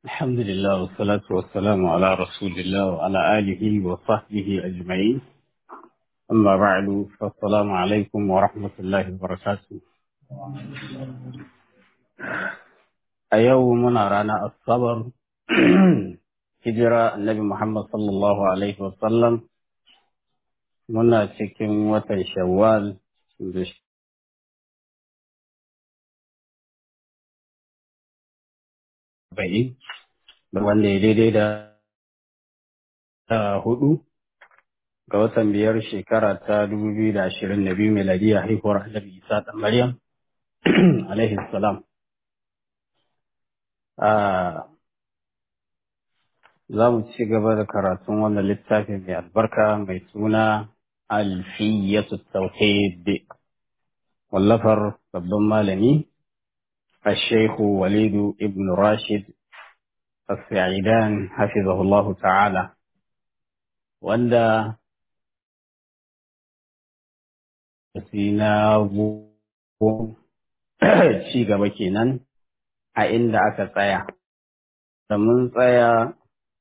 الحمد لله والصلاة والسلام على رسول الله وعلى آله وصحبه أجمعين أما بعد فالسلام عليكم ورحمة الله وبركاته أيومنا رانا الصبر هجرة النبي محمد صلى الله عليه وسلم muna cikin watan shawwal da ba'i wanda ya daidai da hudu ga watan biyar shekara ta dubu biyu da ashirin da biyu miladiya haihuwar annabi isa da maryam alaihi salam za mu ci gaba da karatun wannan littafin mai albarka mai suna alfiyatu tauhid wallafar babban malami الشيخ وليد ابن راشد السعيدان حفظه الله تعالى wanda na ci gaba kenan a inda aka tsaya da mun tsaya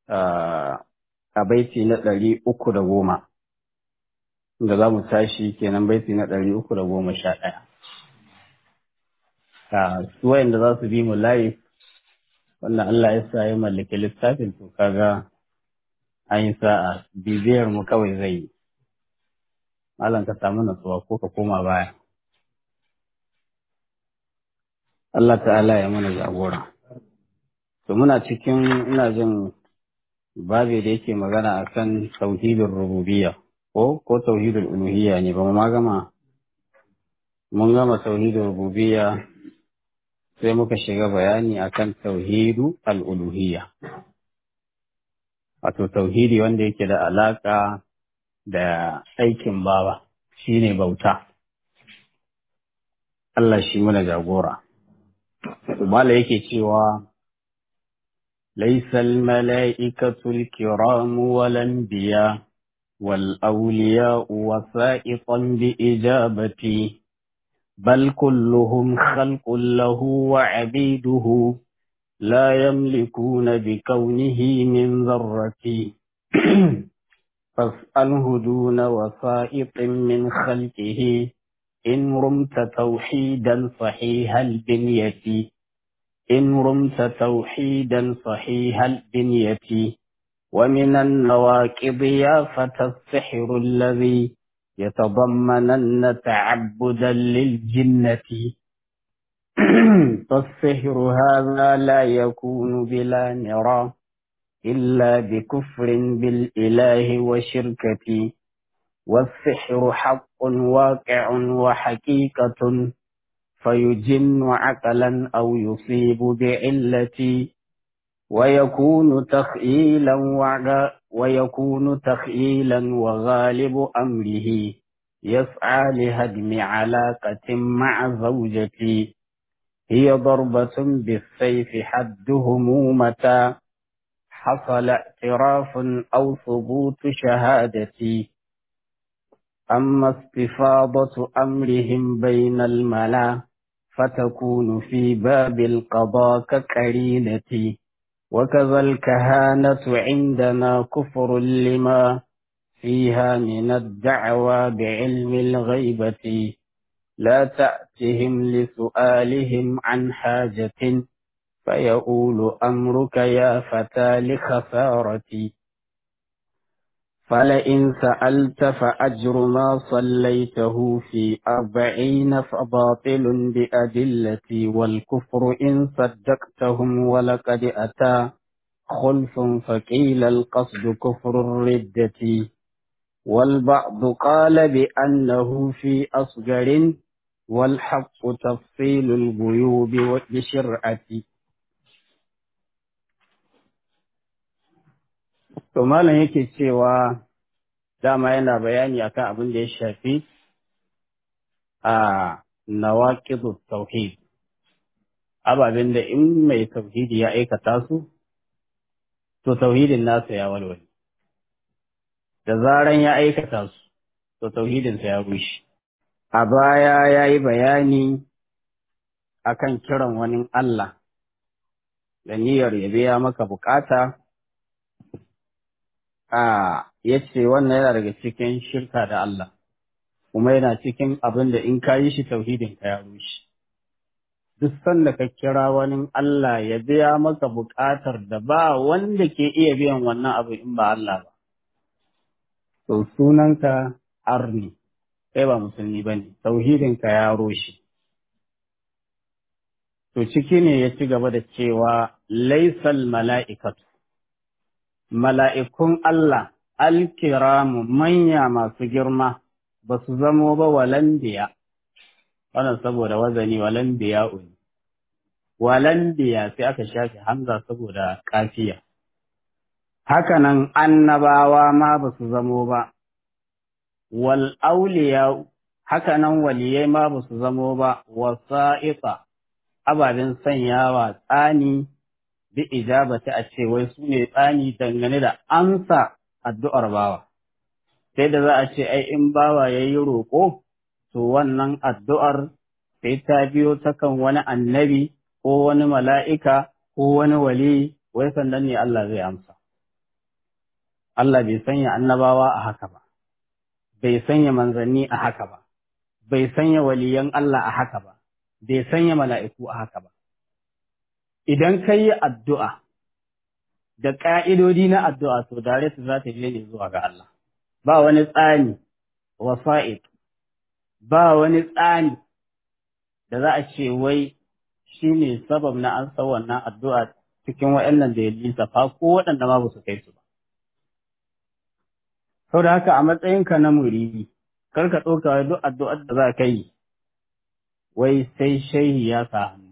a baiti na ɗari uku da goma da za mu tashi kenan baiti na ɗari uku da goma sha ɗaya su wayanda za su bi mu live wannan Allah ya sa ya mallaki littafin to kaga an yi sa'a bibiyar mu kawai zai yi malam ka samu natsuwa ko ka koma baya Allah ta'ala ya mana jagora to muna cikin ina jin babi da yake magana akan tauhidin rububiyya ko ko tauhidul uluhiyya ne ba mu ma gama mun gama tauhidul rububiyya sai muka shiga bayani akan tauhidu al'uluhiyya. Wato tauhidi wanda yake da alaƙa da aikin bawa shi ne bauta. Allah shi muna jagora. Mala yake cewa, Laisal mala'ikatul kiramu walan biya, wal auliya wasa'iqan bi ijabati. بل كلهم خلق له وعبيده لا يملكون بكونه من ذرة فاسأله دون وسائط من خلقه إن رمت توحيدا صحيح البنية إن رمت توحيدا صحيح البنية ومن النواكب يا فتى السحر الذي يتضمنن تعبدا للجنة فالسحر هذا لا يكون بلا نرى إلا بكفر بالإله وشركة والسحر حق واقع وحقيقة فيجن عقلا أو يصيب بعلة ويكون تخييلا ويكون تخييلا وغالب أمره يسعى لهدم علاقة مع زوجتي هي ضربة بالسيف حده متى حصل اعتراف أو ثبوت شهادتي أما استفاضة أمرهم بين الملا فتكون في باب القضاء كقرينتي وكذا الكهانة عندنا كفر لما فيها من الدعوى بعلم الغيبة لا تأتهم لسؤالهم عن حاجة فيقول أمرك يا فتى لخسارتي فلئن سألت فأجر ما صليته في أربعين فباطل بأدلتي والكفر إن صدقتهم ولقد أتى خلف فقيل القصد كفر الردة والبعض قال بأنه في أصغر والحق تفصيل الغيوب بشرعتي To malam yake cewa dama yana bayani akan abin da ya shafi a nawaqidu tauhid ababen da in mai tauhidi ya aikata su to tauhidin nasa ya walwale da zaran ya aikata su to tauhidinsa ya rushe a baya ya yi bayani akan kiran wani Allah da niyyar ya biya maka bukata a ya ce wannan yana daga cikin shirka da Allah kuma yana cikin abin da in ka yi shi tauhidin ka ya rushe duk sanda ka kira wani Allah ya biya maka bukatar da ba wanda ke iya biyan wannan abu in ba Allah ba to sunanka arni kai ba musulmi ba ne tauhidin ka ya rushe to ciki ne ya ci gaba da cewa laisal mala'ikatu mala'ikun Allah, alkiramu manya masu girma ba su zamo ba walandiya, wannan saboda wazani walandiya uni. Walandiya sai aka shafe hamza saboda kafiya. Hakanan annabawa ma ba su zamo ba, wal auliya hakanan waliyai ma ba su zamo ba, wasa'iƙa ababen sanyawa tsani bi ijabati a ce wai su ne tsani dangane da amsa addu'ar bawa. Sai da za a ce ai in bawa ya yi roƙo, to wannan addu'ar sai ta biyo ta kan wani annabi ko wani mala'ika ko wani wali wai sannan ne Allah zai amsa. Allah bai sanya annabawa a haka ba, bai sanya manzanni a haka ba, bai sanya waliyan Allah a haka ba, bai sanya mala'iku a haka ba. idan ka yi addu'a da ƙa'idodi na addu'a to dare su za ta je ne zuwa ga Allah, ba wani tsani wasa'id, ba wani tsani da za a ce wai shi ne sabab na an san wannan addu'a cikin waɗannan da ya lissafa ko waɗanda ma ba su kai su ba. Sau da haka a matsayinka na muridi, kar ka ɗauka duk addu'ar da za ka yi, wai sai shehi ya sa hannu.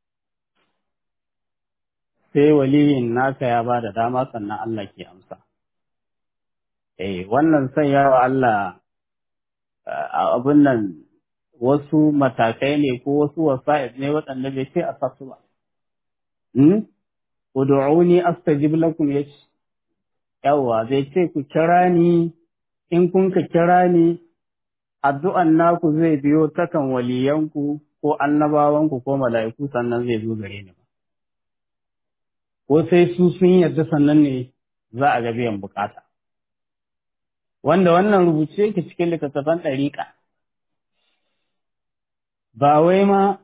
sai waliyin naka ya ba da dama sannan Allah ke amsa. Eh, wannan sanya wa Allah abin nan wasu matakai ne ko wasu wasa'id ne waɗanda bai ce a sasu ba. Hmm? Udu'uni astajib lakum yace yawwa zai ce ku kira ni in kun ka kira ni addu'an naku zai biyo takan waliyanku ko annabawanku ko mala'iku sannan zai zo gare ni. ko sai su sun yarda sannan ne za a ga biyan bukata. Wanda wannan rubuce yake cikin littattafan ɗariƙa, ba wai ma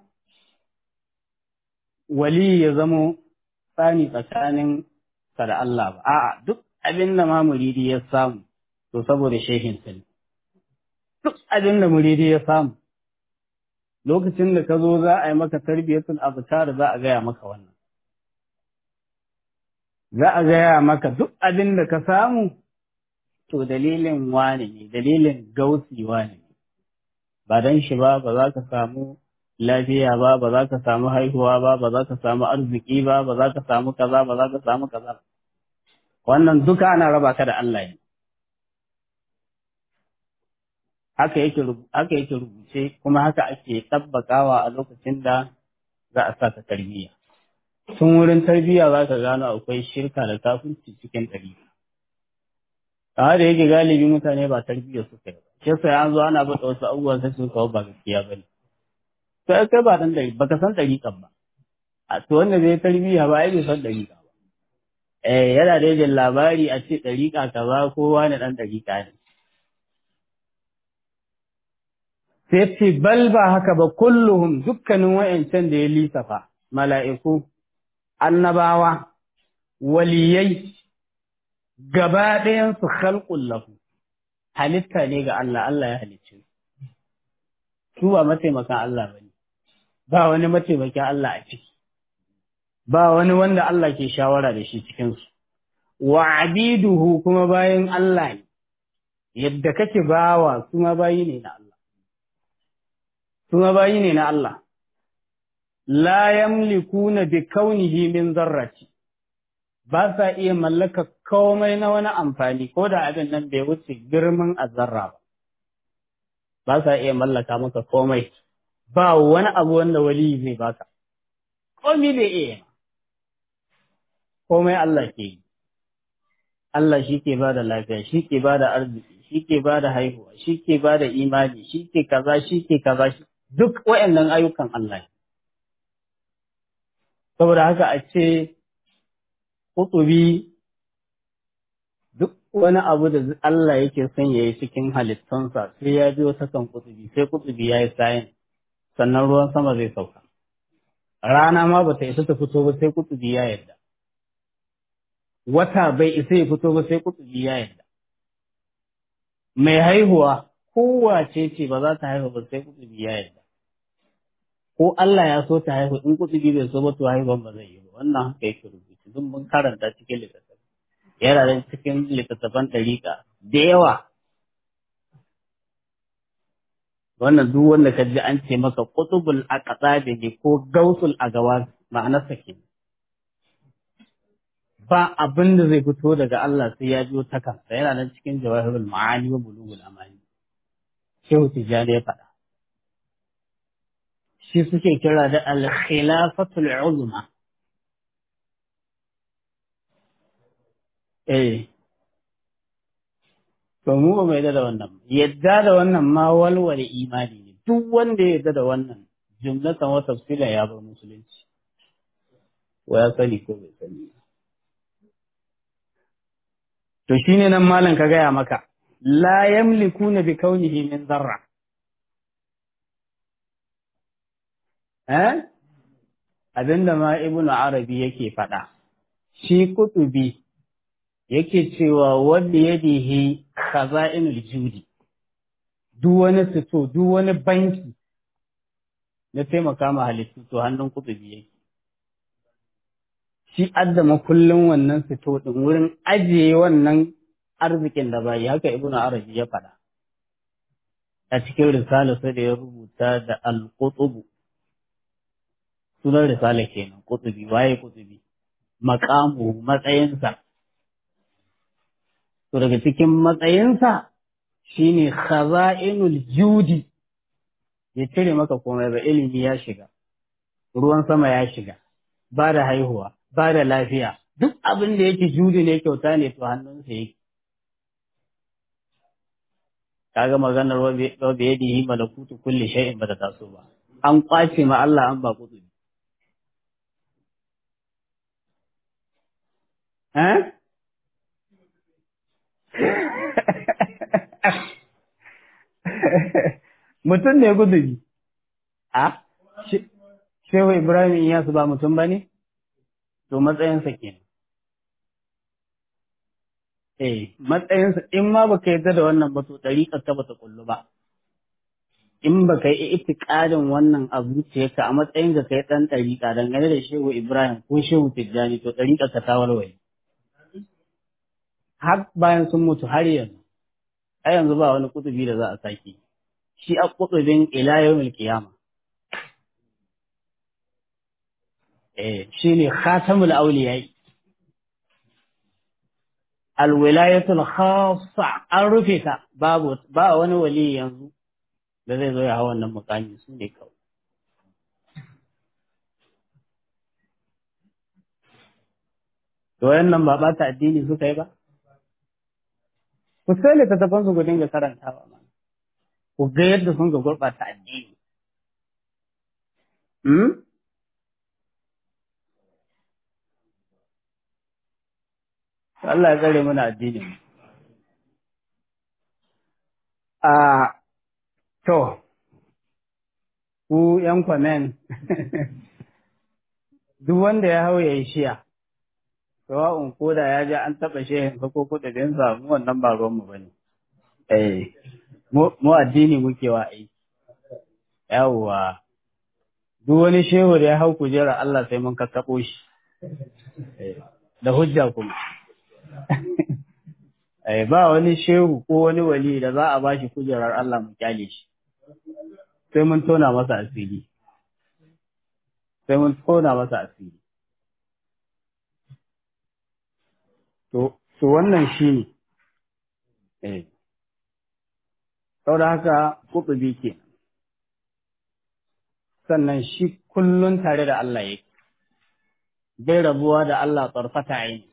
wali ya zamo tsani tsakanin sa da Allah ba, a'a duk abin da ma muridi ya samu, to saboda shehin ne. Duk abin da muridi ya samu, lokacin da ka zo za a yi maka tarbiyyatul abtar za a gaya maka wannan. za a gaya maka duk abin da ka samu, to dalilin wane ne, dalilin gausi wane ne, ba don shi ba ba za ka samu lafiya ba, ba za ka samu haihuwa ba, ba za ka samu arziki ba, ba za ka samu kaza, ba za ka samu kaza. Wannan duka ana raba ka da Allah ne. Haka yake rubuce kuma haka ake tabbakawa a lokacin da za a sa ka tarbiyya. tun wurin tarbiyya za ka gano akwai shirka da kafirci cikin ɗari. Amma da yake galibi mutane ba tarbiyya suka yi ba. Shi sai an zo ana bada wasu abubuwa sai su kawo ba gaskiya ba ne. To kai ba dan ɗari ba ka san ɗariƙan ba. A to wanda zai tarbiyya ba ai bai san ɗariƙa ba. Eh yana da yajin labari a ce ɗariƙa kaza kowa ne ɗan ɗariƙa ne. Sai ce bal ba haka ba kulluhum dukkanin wa'yancan da ya lissafa mala'iku annabawa, waliyai, gaba ɗayansu khalqul lahu halitta ne ga Allah, Allah ya halicce su ba mataimakan Allah ba ne, ba wani mataimakin Allah a ciki, ba wani wanda Allah ke shawara da shi cikinsu, wa abiduhu kuma bayan Allah ne, yadda kake bawa su ma bayi ne na Allah. Su ma bayi ne na Allah. la yamlikuna bi kaunihi min zarrati ba sa iya mallaka komai na wani amfani ko da abin nan bai wuce girman azzarra ba ba sa iya mallaka maka komai ba wani abu wanda wali zai baka komai bai iya komai Allah ke yi Allah shi ke ba da lafiya shi ke ba da arziki shi ke ba da haihuwa shi ke ba da imani shi ke kaza shi ke kaza duk waɗannan ayyukan Allah ne saboda haka a ce kutubi duk wani abu da Allah yake son ya yi cikin halittunsa sai ya biyo ta kan kutubi sai kutubi ya yi sayin sannan ruwan sama zai sauka rana ma ba ta isa ta fito ba sai kutubi ya yarda wata bai isa ya fito ba sai kutubi ya yarda mai haihuwa kowace ce ba za ta haihu ba sai kutubi ya yarda ko Allah ya so ta haihu in kutubi bai so ba to haihuwan ba zai yi ba wannan haka yake rubutu duk mun karanta cikin littattafai yana da cikin littattafan ɗariƙa da yawa wannan duk wanda ka ji an ce maka kutubul aqtabi ne ko gausul agawa ma'anarsa ke ba abin da zai fito daga Allah sai ya biyo ta kansa yana nan cikin jawahirul ma'ani wa bulugul amani shehu tijjani ya faɗa shi suke kira da al-khilafatul uzma eh to mu ba mai da wannan yadda da wannan ma walwale imani ne duk wanda ya yadda da wannan jumlatan wa tafsila ya bar musulunci wa ya sani ko bai sani to shine nan malam ka gaya maka la yamlikuna bi kaunihi min zarra eh abinda ma ibnu arabi yake faɗa shi kutubi yake cewa wanda yadihi khaza'inul judi duk wani fito duk wani banki na taimaka ma halittu to hannun kutubi yake shi addama kullum wannan fito din wurin ajiye wannan arzikin da bai haka ibnu arabi ya faɗa a cikin risala sai da ya rubuta da al-qutub sunan risala kenan kutubi waye kutubi maqamu matsayinsa to daga cikin matsayinsa shine khaza'inul judi ya cire maka komai ba ilimi ya shiga ruwan sama ya shiga ba da haihuwa ba da lafiya duk abin da yake judi ne kyauta ne to hannunsa yake kaga maganar wa bi yadihi malakutu kulli shay'in ba ta taso ba an kwace ma Allah an ba kudu eh mutum ne gudubi a shehu ibrahim iyasu ba mutum ba ne to matsayinsa kenan eh matsayinsa in ma baka yarda da wannan ba to ɗariƙar ka bata kullu ba in baka yi itiƙadin wannan a zuciyarka a matsayin ka kai ɗan ɗariƙa dangane da shehu ibrahim ko shehu tijjani to ɗariƙar ka ta warware har bayan sun mutu har yanzu a yanzu ba wani kutubi da za a sake shi a kutubin ila yawmil qiyama eh shine khatamul awliya alwilayatul khassa an rufe ta babu ba wani wali yanzu da zai zo ya hawa wannan mukami su ne kawai to wayannan ba ɓata addini suka yi ba ku sai littattafan su ku dinga karantawa ma ku ga yadda sun ga gurɓata addini hmm? Allah ya tsare mana addinin a to ku yan kwamen duk wanda ya hau ya yi shiya sawa'un ko da ya ji an taɓa shehin ko kuɗaɗen mu wannan ba ruwanmu ba ne. Eh, mu addini muke wa aiki. Yawwa, duk wani shehu da ya hau kujera Allah sai mun kakkaɓo shi. Da hujja kuma. Eh, ba wani shehu ko wani wali da za a ba shi kujerar Allah mu kyale shi. Sai mun tona masa asiri. Sai mun tona masa asiri. To, wannan shi ne, eh, da haka kuɓubi ke, sannan shi kullum tare da Allah yake, bai rabuwa da Allah tsarfata yi,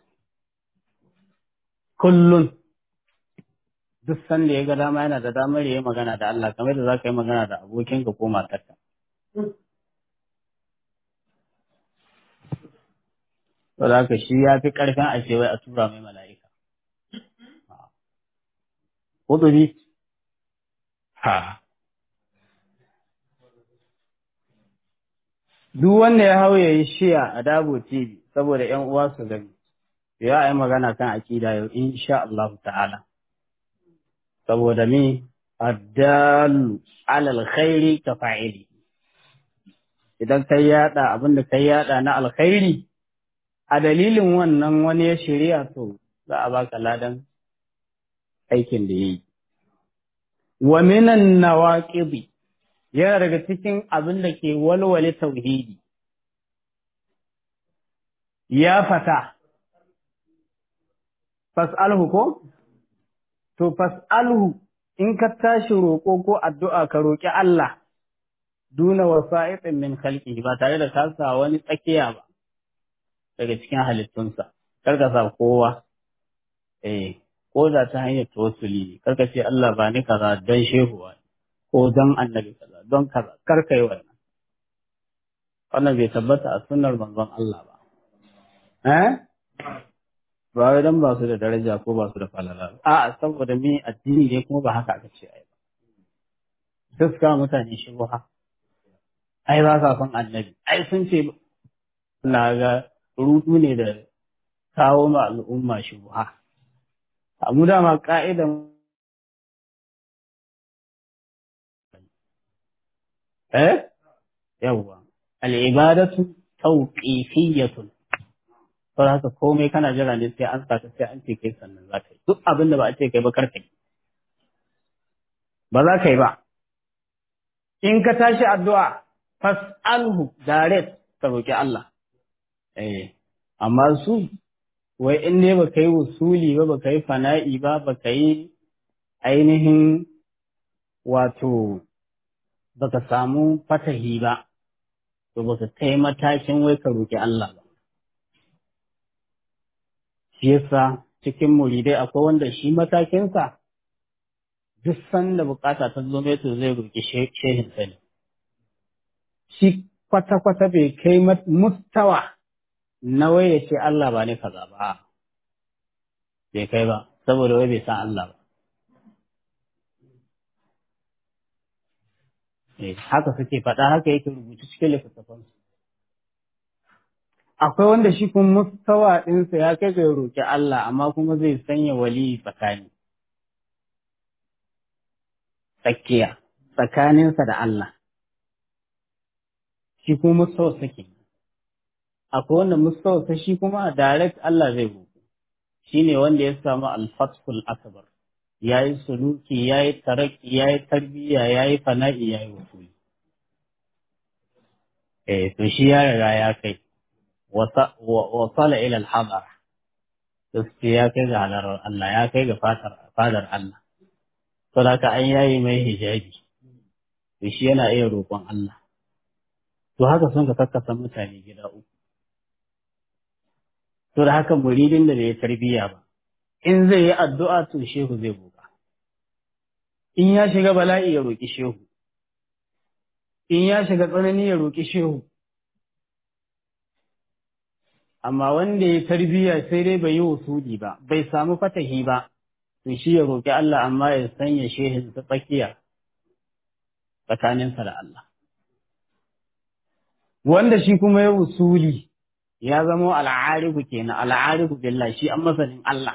kullum, duk sanda ya ga dama yana da damar ya yi magana da Allah, kamar da za ka yi magana da abokinka ko matarka. saboda haka shi ya fi ƙarfin a ce wai a tura mai mala'ika Kudubi? Ha. Duk wanda ya hau ya yi shiya a Dabo TV saboda ‘yan uwa su gani, ya yi magana kan akida yau, insha Allah ta'ala. Saboda mi, addalu alal khairi ka fa'ili. Idan kai yada abin da kai yada na alkhairi, a dalilin wannan wani ya shirya to za a baka ladan aikin da ya yi. Wa minan nawaqibi yana daga cikin abin da ke walwale tauhidi. Ya fata, fas'alhu ko? To, fas'alhu in ka tashi roƙo ko addu'a ka roƙi Allah, duna wasa'iƙin min khalqi ba tare da ka sa wani tsakiya ba daga cikin halittunsa, kar ka sa kowa. Eh, ko da ta hanyar tawassuli ne karka ce Allah ba ni kaza don shehuwa ko don annabi kaza don kaza karka yi wannan wannan bai tabbata a sunnar manzon Allah ba eh ba wai dan ba su da daraja ko ba su da falala a saboda me addini ne kuma ba haka aka ce ai ba suka mutane shubha ai ba sa son annabi ai sun ce na ga rudu ne da kawo ma al'umma shubha mu dama ka'idan eh yawwa al'ibadatu tawqifiyatun to haka komai kana jira ne sai an saka sai an ce kai sannan za ka yi duk abin da ba a ce kai ba kar kai ba za ka yi ba in ka tashi addu'a fas'alhu direct ka roki Allah eh amma su wai in ne ba ka yi wusuli ba ba ka yi fana'i ba ba ka yi ainihin wato ba ka samu fatahi ba to ba ka kai matakin wai ka roƙi Allah ba shi yasa cikin muridai akwai wanda shi matakinsa duk sanda bukata ta zo mai to zai roƙi shehin sani shi kwata-kwata bai kai mustawa na wai ya ce Allah ba ne kaza ba bai kai ba saboda wai bai san Allah ba haka suke faɗa haka yake rubutu cikin littattafansu akwai wanda shi kuma mustawa ɗinsa ya kai ga roƙi Allah amma kuma zai sanya wali tsakani tsakiya tsakaninsa da Allah shi kuma mustawa sake akwai wanda mustawa shi kuma direct Allah zai roƙo shine wanda ya samu al-fathul akbar yayi suluki yayi taraki yayi tarbiyya yayi fana'i yayi wasuli eh to shi ya riga ya kai wasala ila al-hadar gaske ya kai ga halarar Allah ya kai ga fatar fadar Allah to da an yayi mai hijabi to shi yana iya roƙon Allah to haka sun ka kakkasa mutane gida uku to da haka muridin da bai tarbiyya ba in zai yi addu'a to shehu zai roƙa in ya shiga bala'i ya roƙi shehu in ya shiga tsanani ya roƙi shehu amma wanda ya tarbiyya sai dai bai yi wasuli ba bai samu fatahi ba to shi ya roƙi Allah amma ya sanya shehin ta tsakiya tsakaninsa da Allah wanda shi kuma ya wasuli ya zama al'arifu kenan al'arifu billah shi an masanin Allah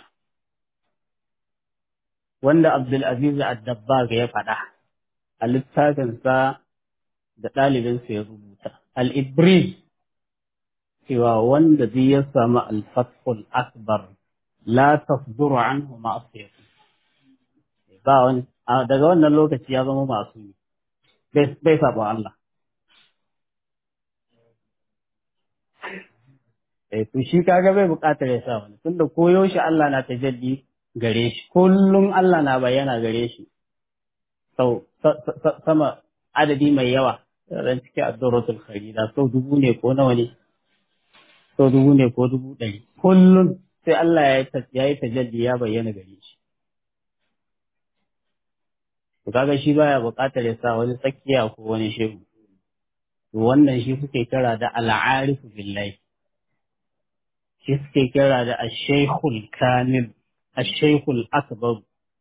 wanda Abdul Aziz Ad-Dabbag ya faɗa a littafinsa da ɗalibinsa ya rubuta al-Ibris cewa wanda zai ya samu al-Fathul Akbar la tasduru anhu ma'asiyatu ba wani daga wannan lokaci ya zama masu bai sabo Allah eh to shi kaga bai buƙatar ya sa wani tunda koyo shi Allah na tajalli gare shi kullum Allah na bayyana gare shi sau sama adadi mai yawa ran cike addu'ratul kharida sau dubu ne ko nawa ne sau dubu ne ko dubu ɗari kullum sai Allah ya yi tajalli ya bayyana gare shi to kaga shi baya buƙatar ya sa wani tsakiya ko wani shehu to wannan shi suke kira da al'arifu billahi shi suke kira da ashaikhul kamil ashaikhul akbar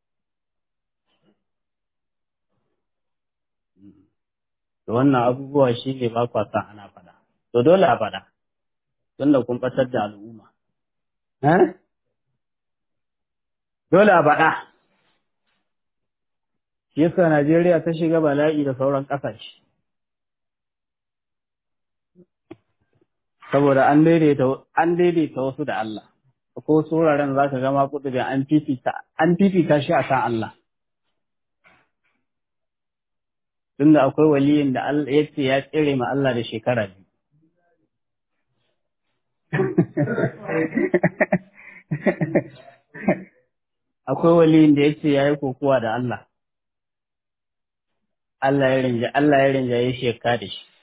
to wannan abubuwa shi ne ba kwa san ana faɗa to dole a faɗa tunda kun ɓatar da al'umma dole a faɗa shi yasa Najeriya ta shiga bala'i da sauran ƙasashe saboda an daidaita an daidaita wasu da Allah ko wasu wuraren za ka gama kudu da an fifita an fifita shi akan Allah tunda akwai waliyin da Allah ya ce ya tsere ma Allah da shekara biyu akwai waliyin da ya ce ya yi kokowa da Allah Allah ya rinja Allah ya rinja ya sheka da shi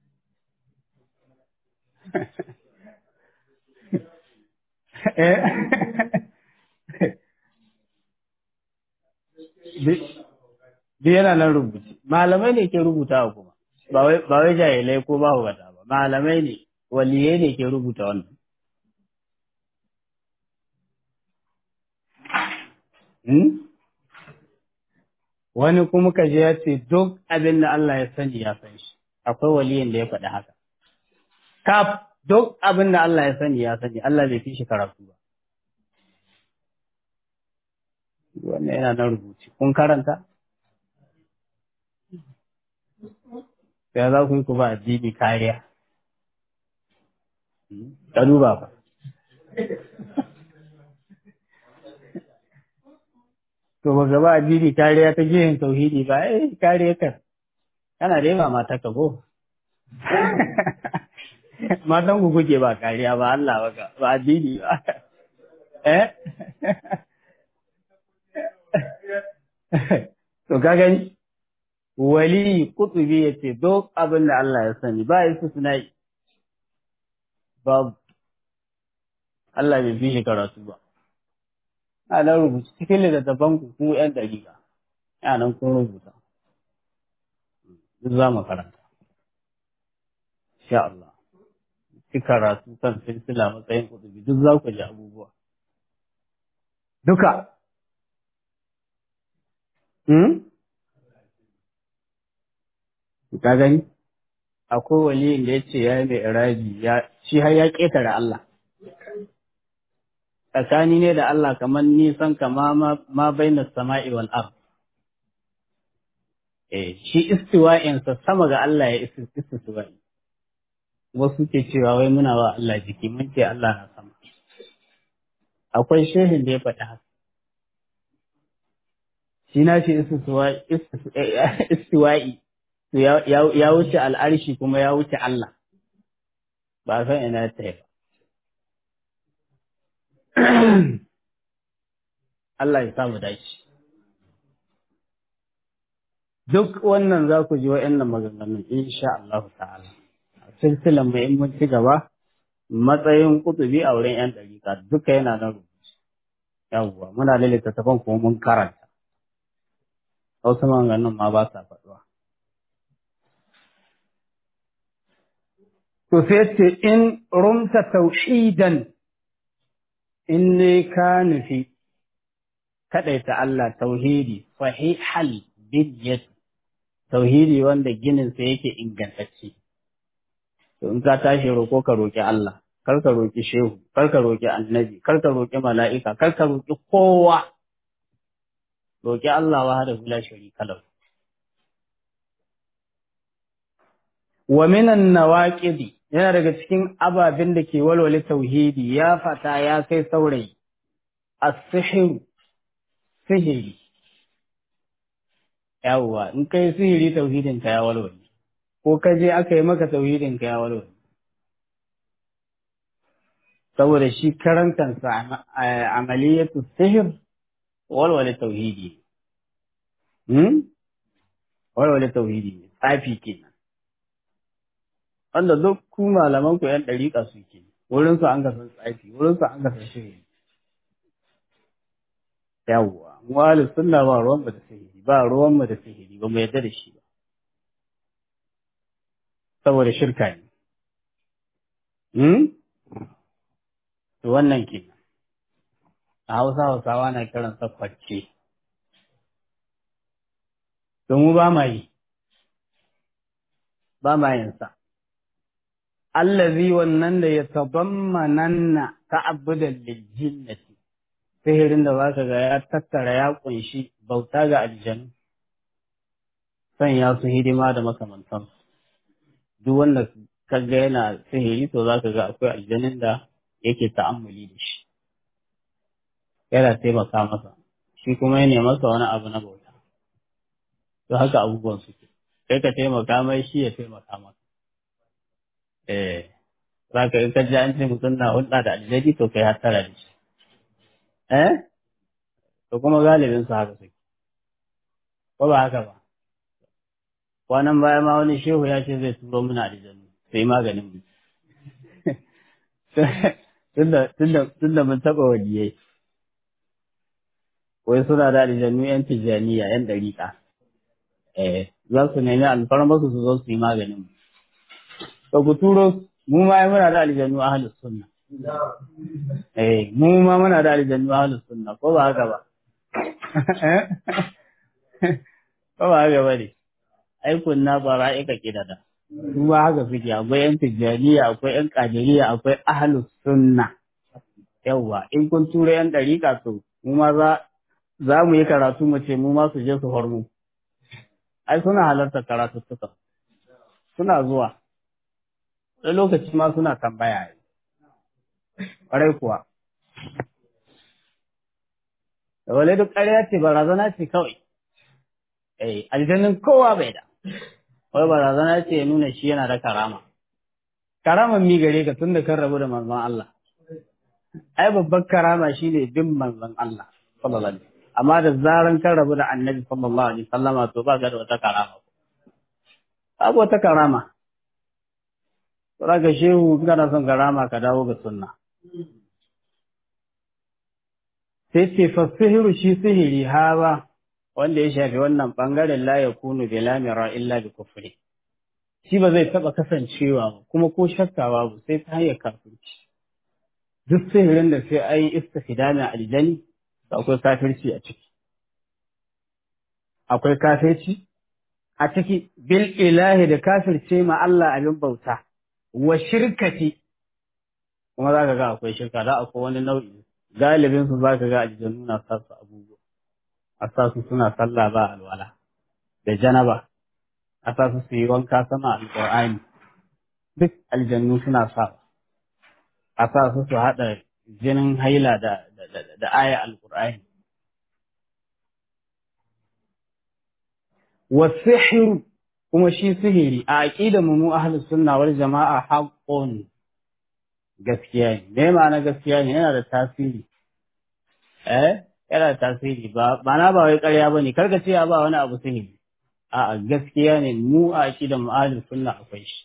Duk yana nan rubuci. Malamai ne ke rubuta kuma, ba wai jahilai ko ba wata ba, malamai ne, waliyai ne ke rubuta wannan. Wani kuma kaje ya ce duk abin da Allah ya sani ya san shi, akwai waliyin da ya faɗi haka. Kaf duk abin da Allah ya sani ya sani, Allah bai fi shi karatu ba. Wannan yana nan rubuci. Kun karanta? Sai za ku yi ku ba addini kariya. Ka duba ba. To ba gaba addini kariya ta jihin tauhidi ba, eh kariya kan. Kana da yawa mata ka go. Matan ku kuke ba kariya ba Allah ba ba addini ba. Eh? To ka gani? Wali kutubi ya ce duk abin da Allah ya sani ba ya su suna yi. Babu. Allah bai fi shi karatu ba. Ana rubuta cikin littattafan ku ku ‘yan ɗariƙa. Yanan kun rubuta. Duk za mu karanta. Insha Allah. Ci karatu kan silsila matsayin kutubi duk za ku ji abubuwa. Duka. Hmm? Ka gani? Akwai waliyin da ya ce ya yi mai iraji, shi har ya ƙetare Allah. Tsakani ne da Allah kamar nisan kama ma baina sama'i wal ard. Eh, shi istiwa'insa sama ga Allah ya istiwa'i. Wasu ke cewa wai muna wa Allah jiki, mun ce Allah na sama. Akwai shehin da ya faɗi haka. shi na shi istiwa'i ya wuce al'arshi kuma ya wuce Allah ba san ina ta yi Allah ya samu dashi duk wannan za ku ji wa'annan maganganun insha Allah ta'ala silsilan mai in mun ci gaba matsayin kutubi a wurin 'yan ɗariƙa duka yana nan rubuce yawwa muna da littattafan kuma mun karanta wasu maganganun ma ba sa faɗuwa. To sai ce in rumta tauhidan in ne ka nufi kaɗaita Allah tauhidi sahihal bidyat tauhidi wanda gininsa yake ingantacce. To in ka tashi roƙo ka roƙi Allah, kar ka roƙi shehu, kar ka roƙi annabi, kar ka roƙi mala'ika, kar ka roƙi kowa. Roƙi Allah wa hada la sharika lahu. Wa minan nawaqidi yana daga cikin ababen da ke walwale tauhidi ya fata ya kai saurayi as-sihr sihiri yawwa in kai sihiri tauhidin ka ya walwale ko ka je aka yi maka tauhidin ka ya walwale saboda shi karan kansa amaliyatu sihir walwale tauhidi hmm walwale tauhidi ne tsafi kenan wanda duk ku malaman ku yan dariƙa suke wurin su an ga san tsafi wurin su an ga san sihiri yawwa mu ahli sunna ba ruwan mu da sihiri ba ruwan mu da sihiri ba mu yarda da shi ba saboda shirka ne hmm to wannan ke a hausa hausawa na kiran sa kwacce to mu ba ma yi ba ma yin sa allazi wannan da ya tabammananna ta'abbudan liljinnati sihirin da zaka ga ya tattara ya kunshi bauta ga aljanu sanya su hidima da makamantan duk wanda kaga yana sihiri to zaka ga akwai aljanin da yake ta'ammuli da shi yana taimaka masa shi kuma ya masa wani abu na bauta to haka abubuwan suke kai ka taimaka mai shi ya taimaka maka eh za ka in ka ji an ce mutum na hulɗa da aljani to kai hattara da shi eh to kuma galibin su haka suke ko ba haka ba kwanan baya ma wani shehu ya ce zai turo mana aljanu sai maganin mu tunda mun taɓa waliyai wai suna da aljanu yan tijjaniya yan ɗariƙa eh za su nemi alfarma su zo su yi maganin mu to ku turo mu ma muna da aljanu ahlus sunna eh mu ma muna da aljanu ahlus sunna ko ba haka ba ko ba haka ba ne ai kunna bara'ika kidada su ba haka suke akwai yan tijjaniya akwai yan kadiriya akwai ahlus sunna yawwa in kun tura yan dariƙa to mu ma za za mu yi karatu mu ce mu ma su je su hormu ai suna halartar karatuttuka suna zuwa wani lokaci ma suna tambaya ƙwarai kuwa da wale duk ƙarya ce barazana ce kawai eh aljannin kowa bai da wai barazana ce ya nuna shi yana da karama karaman mi gare ka tun da kan rabu da manzon Allah ai babban karama shine bin manzon Allah sallallahu alaihi amma da zaran kan rabu da annabi sallallahu alaihi wasallama to ba ga da wata karama babu wata karama Saka shehu kana son karama ka dawo ga sunna. Sai ce fasihiru shi sihiri hawa wanda ya shafi wannan ɓangaren la ya kunu bi lamira illa bi kufri. Shi ba zai taɓa kasancewa ba kuma ko shakka babu sai ta hanyar kafirci. Duk sihirin da sai an yi istifidami aljani akwai kafirci a ciki. Akwai kafirci a ciki bil ilahi da kafirce ma Allah abin bauta. wa shirkati kuma za ka ga akwai shirka da akwai wani nau'i galibin su za ka ga aljannu na sa su abubuwa a sa su suna sallah ba alwala da janaba a sa su su yi wanka sama alƙur'ani duk aljannu suna sa a sa su su haɗa jinin haila da da aya alƙur'ani wasihiru kuma shi sihiri a aqidar mu mu ahlus sunna wal jama'a haqqun gaskiya ne me ma'ana gaskiya ne yana da tasiri eh yana da tasiri ba na ba wai ƙarya bane karka ce ba wani abu sihiri a gaskiya ne mu a aqidar mu ahlus sunna akwai shi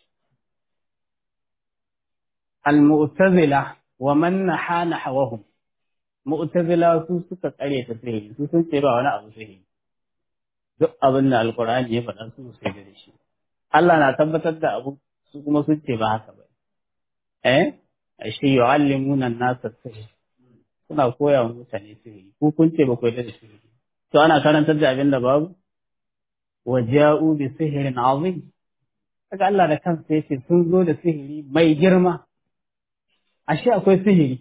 al mu'tazila wa man nahana hawahum mu'tazila su suka tsare ta sihiri su sun ce ba wani abu sihiri duk abin da alkur'ani ya faɗa su sai da shi Allah na tabbatar da abu su kuma sun ce ba haka ba eh shi yu'allimuna an-nasa sihir suna koya wa mutane sihiri ko kun ce ba ku da sihiri to ana karantar da abin da babu wa ja'u bi sihirin azim kaga Allah da kansa yace sun zo da sihiri mai girma ashe akwai sihiri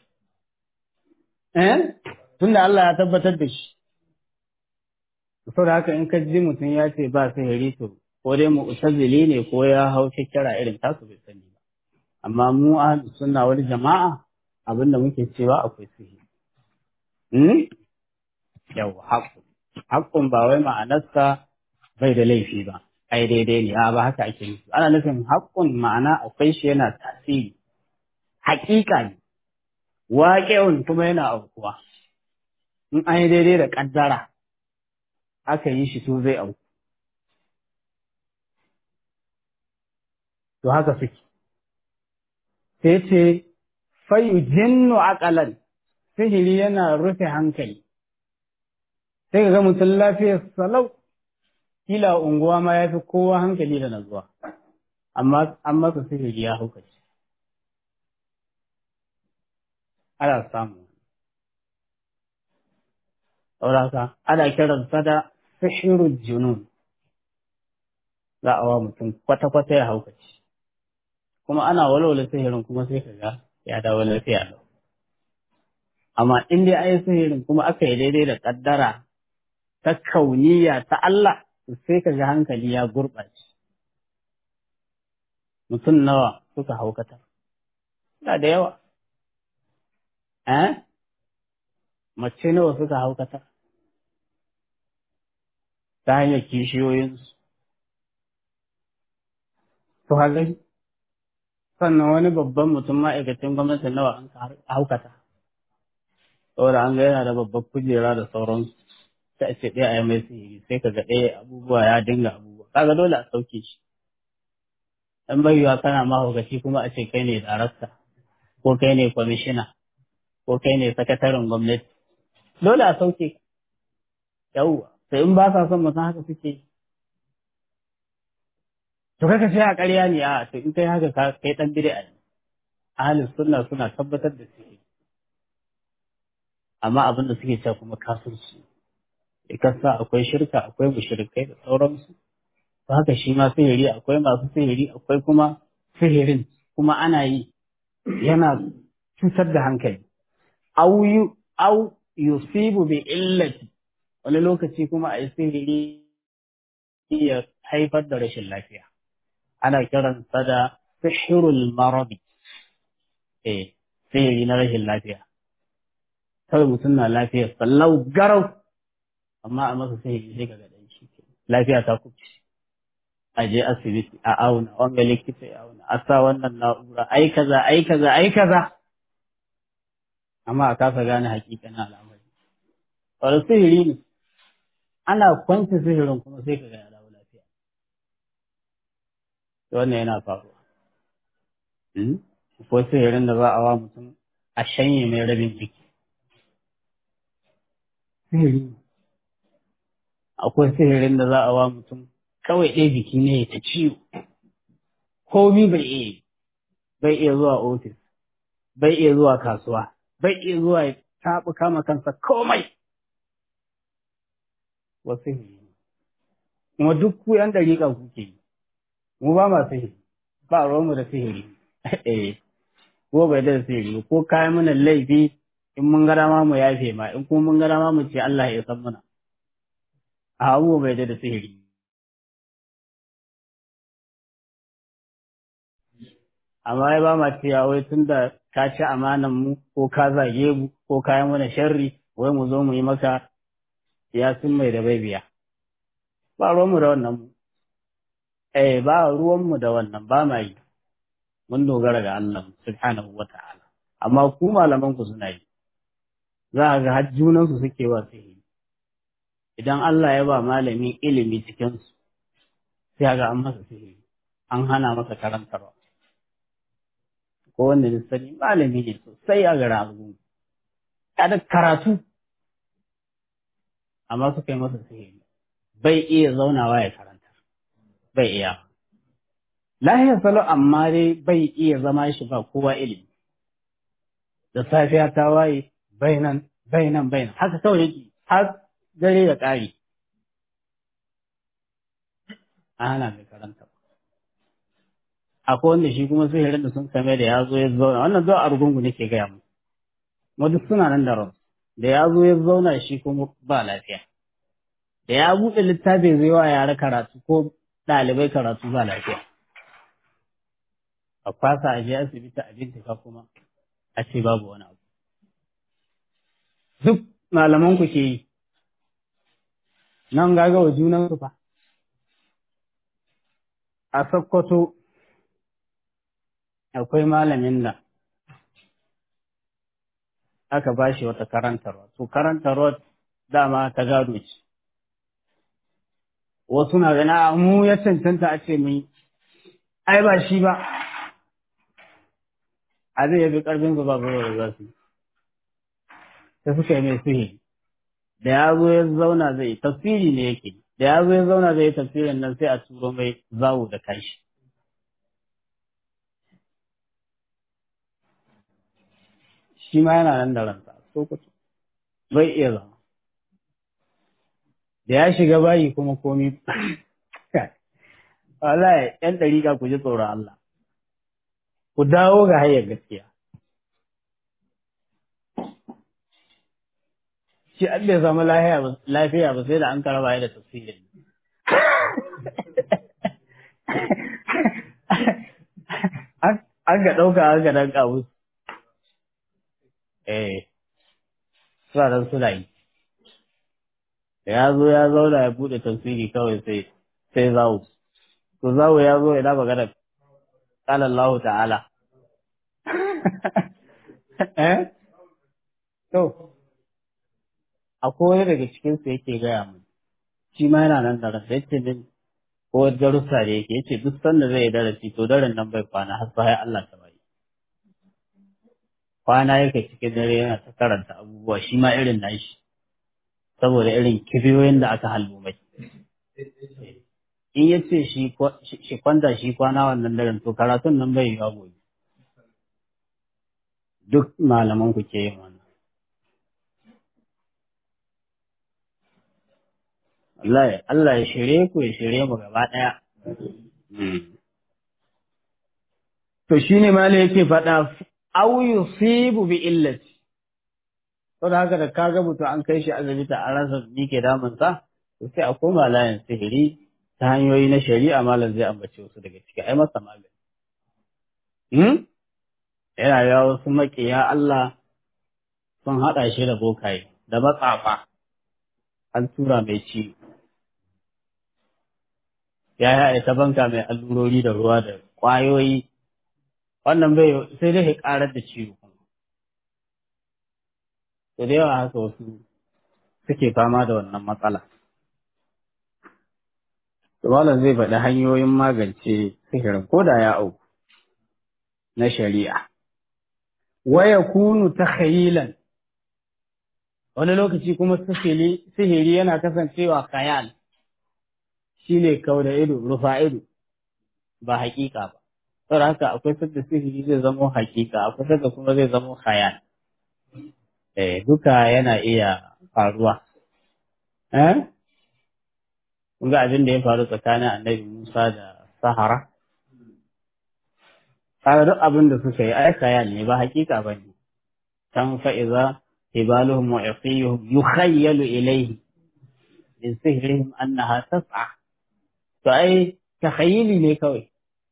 eh tunda Allah ya tabbatar da shi saboda haka in ka ji mutum ya ce ba sihiri to ko dai mu'tazili ne ko ya hau kira irin tasu bai sani ba amma mu ahlus sunna wal jama'a abinda muke cewa akwai sihiri hmm yau haqqun haqqun ba wai ma'anarsa bai da laifi ba ai daidai ne a ba haka ake nufi ana nufin haqqun ma'ana akwai shi yana tasiri haƙiƙa ne waƙe'un kuma yana aukuwa in an yi daidai da ƙaddara aka yi shi to zai auku. To haka suke. Sai ce, fayu jinnu aƙalan, sihiri yana rufe hankali. Sai ga mutum lafiyar salau, kila unguwa ma ya fi kowa hankali da nazuwa, amma an masa sihiri ya haukace. ana samu sauraka ana kiransa da sihirul junun za a wa mutum kwata-kwata ya haukaci kuma ana walwala sihirin kuma sai ka ga ya dawo lafiya lau amma in dai ayi sihirin kuma aka yi daidai da kaddara ta kauniya ta Allah sai ka ga hankali ya gurɓace mutum nawa suka haukata na da yawa eh mace nawa suka haukata ta hanyar kishiyoyinsu to haka sannan wani babban mutum ma'aikacin gwamnati nawa an haukata saboda an ga yana da babbar kujera da sauransu sai ce ɗaya a yi mai sihiri sai ka ga ɗaya abubuwa ya dinga abubuwa kaga dole a sauke shi dan bayyuwa kana mahaukaci kuma a ce kai ne darakta ko kai ne kwamishina ko kai ne sakataren gwamnati dole a sauke yawwa sai in ba sa son mutum haka suke to kaka sai a ƙarya ne a to in kai haka kai dan bid'a ne ahlus sunna suna tabbatar da su amma abin da suke cewa kuma kafirci ikasa akwai shirka akwai mushrikai da sauransu to haka shi ma sihiri akwai masu sihiri akwai kuma sihirin kuma ana yi yana cutar da hankali au yu au yusibu bi illati wani lokaci kuma a yi sihiri ya haifar da rashin lafiya ana kiransa da sihirul maradi eh sihiri na rashin lafiya kawai mutum na lafiyar sallau garau amma a masa sihiri sai ka ga dan shi lafiya ta kubce a je asibiti a auna wanga likita ya auna a sa wannan na'ura ai kaza ai kaza ai kaza amma a kasa gane hakikanin al'amari wani sihiri ne ana kwance sihirin kuma sai ka ga ya dawo lafiya wannan yana faruwa ko sihirin da za a wa mutum a shanye mai rabin jiki sihiri akwai sihirin da za a wa mutum kawai ɗaya jiki ne ya ta ciwo komi bai iya bai iya zuwa ofis bai iya zuwa kasuwa bai iya zuwa ya taɓa kama kansa komai wasu sihiri kuma duk ku yan dariƙa kuke yi mu ba ma sihiri ba ruwanmu da sihiri eh ko bai da sihiri ko kayan mana laifi in mun gara ma mu yafe ma in kuma mun gara ma mu ce Allah ya san muna a abu bai da sihiri amma ya ba ma cewa wai tun da ka ci amanan mu ko ka zage mu ko ka yi mana sharri wai mu zo mu yi maka sun mai da bai biya ba ruwanmu da wannan mu eh ba ruwanmu da wannan ba ma yi mun dogara ga Allah subhanahu wa ta'ala amma ku malaman ku suna yi za a ga har junan su suke wa sihiri idan Allah ya ba malami ilimi cikin su sai ga an masa sihiri an hana masa karantarwa ko wanda da sani malami ne sosai a gara abu da karatu amma suka yi masa sihiri bai iya zaunawa ya karanta bai iya lahiyar salo amma dai bai iya zama shi ba kowa ilimi da safiya ta waye bai nan bai nan bai nan haka kawai yake har dare da ƙari ana mai karanta akwai wanda shi kuma sihirin da sun kame da ya zo ya zauna wannan zuwa a rugungu nake gaya mu kuma duk suna nan da ran da ya zo ya zauna shi kuma ba lafiya da ya buɗe littafi zai wa yara karatu ko ɗalibai karatu ba lafiya a kwasa a je asibiti a bincika kuma a ce babu wani abu duk malaman ku ke yi nan gaga wa junan su fa a Sokoto akwai malamin da aka ba shi wata karantarwa to karantarwa dama ta gado ce wasu na gana mu ya cancanta a ce mai ai ba shi ba a zai yabi karfin su ba da za su ta suka yi mai sihiri da ya zo ya zauna zai tafsiri ne yake da ya zo ya zauna zai tafsirin nan sai a turo mai zawo da kashi shi ma yana nan da ransa so kusa bai iya zama da ya shiga bayi kuma komi wallahi yan dariƙa ku ji tsoron Allah ku dawo ga hanyar gaskiya shi an bai samu lafiya ba sai da an karaba da tafsirin an ga ɗauka an ga ɗan ƙamus eh suna nan suna yi da ya zo ya zauna ya buɗe tafsiri kawai sai sai zawo to zawo ya zo ina magana qala Allah ta'ala eh to akwai wani daga cikin su yake gaya mu shi ma yana nan da rasa yace min ko darussa da yake yace duk sanda zai darasi to daren nan bai kwana har sai Allah ta bai kwana yake cikin dare yana ta karanta abubuwa shi ma irin nashi saboda irin kibiyoyin da aka halbo mai in ya ce shi kwanta shi kwana wannan daren to karatun nan bai yiwa gobe duk malaman ku ke yin wannan Allah Allah ya shirye ku ya shirye mu gaba ɗaya. To shi ne mala yake faɗa au yusibu bi illati. To da haka da kaga mutum an kai shi asibiti a rasa ni ke damunsa, to sai a koma layin sihiri ta hanyoyi na shari'a malam zai ambace wasu daga ciki ai masa magani. Hmm? Yana yawa wasu maƙiya Allah sun haɗa shi da bokaye da matsafa an tura mai ciwo. ya yi ta banka mai allurori da ruwa da ƙwayoyi wannan bai sai dai ƙarar da ciwo da da yawa haka wasu suke fama da wannan matsala Malam zai faɗi hanyoyin magance sihirin ko da ya auku na shari'a. Waya kunu ta khayilan wani lokaci kuma sihiri yana kasancewa khayal shi ne kau da ido, rufa ido, ba haƙiƙa ba. Saboda haka akwai sadda sihiri zai zamo haƙiƙa, akwai sadda kuma zai zamo khayal. Eh, duka yana iya faruwa. Eh? Kun ga abin da ya faru tsakanin annabi Musa da Sahara? Kaga duk abin da suka yi ai khayal ne ba haƙiƙa ba ne. Can fa'iza hibaluhum wa yaqiyuhum yukhayyalu ilayhi min sihrihim annaha tas'a to ai takhayyuli ne kawai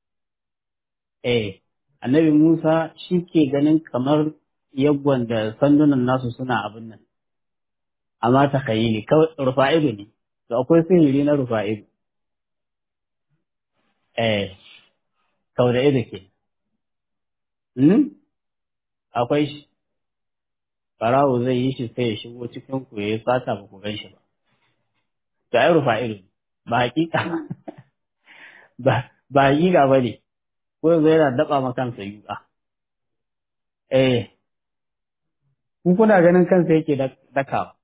eh annabi Musa shi ke ganin kamar yagwan da sandunan nasu suna abin nan amma takhayyuli kawai rufa'idu ne to akwai sihiri na rufa'idu eh kawai da ido ke hmm? akwai shi farawo zai yi shi sai ya shigo cikin ku ya yi sata ba ku gan shi ba to ai rufa'idu ba hakika ba ba hakika ba ne ko yanzu yana daba ma kansa yuka eh ku kuna ganin kansa yake dakawa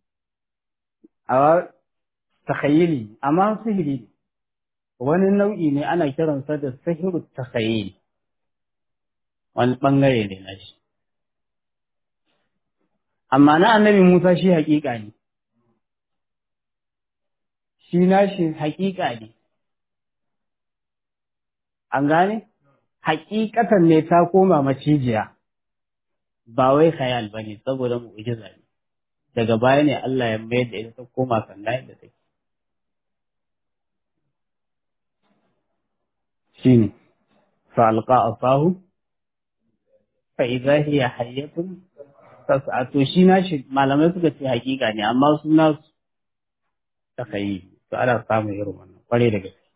a takhayyili amma sihiri ne wani nau'i ne ana kiransa da sihiru takhayyili wani bangare ne na shi amma na annabi Musa shi hakika ne shi nashi hakika ne an gane hakikatan ne ta koma macijiya ba wai khayal bane saboda mu'jiza ne daga baya ne Allah ya mayar da ita ta koma sanda da take shine fa alqa asahu fa idza hiya hayyatun tas'a to shi nashi malamai suka ce hakika ne amma suna ta kai to ana samun irin wannan kware da gaske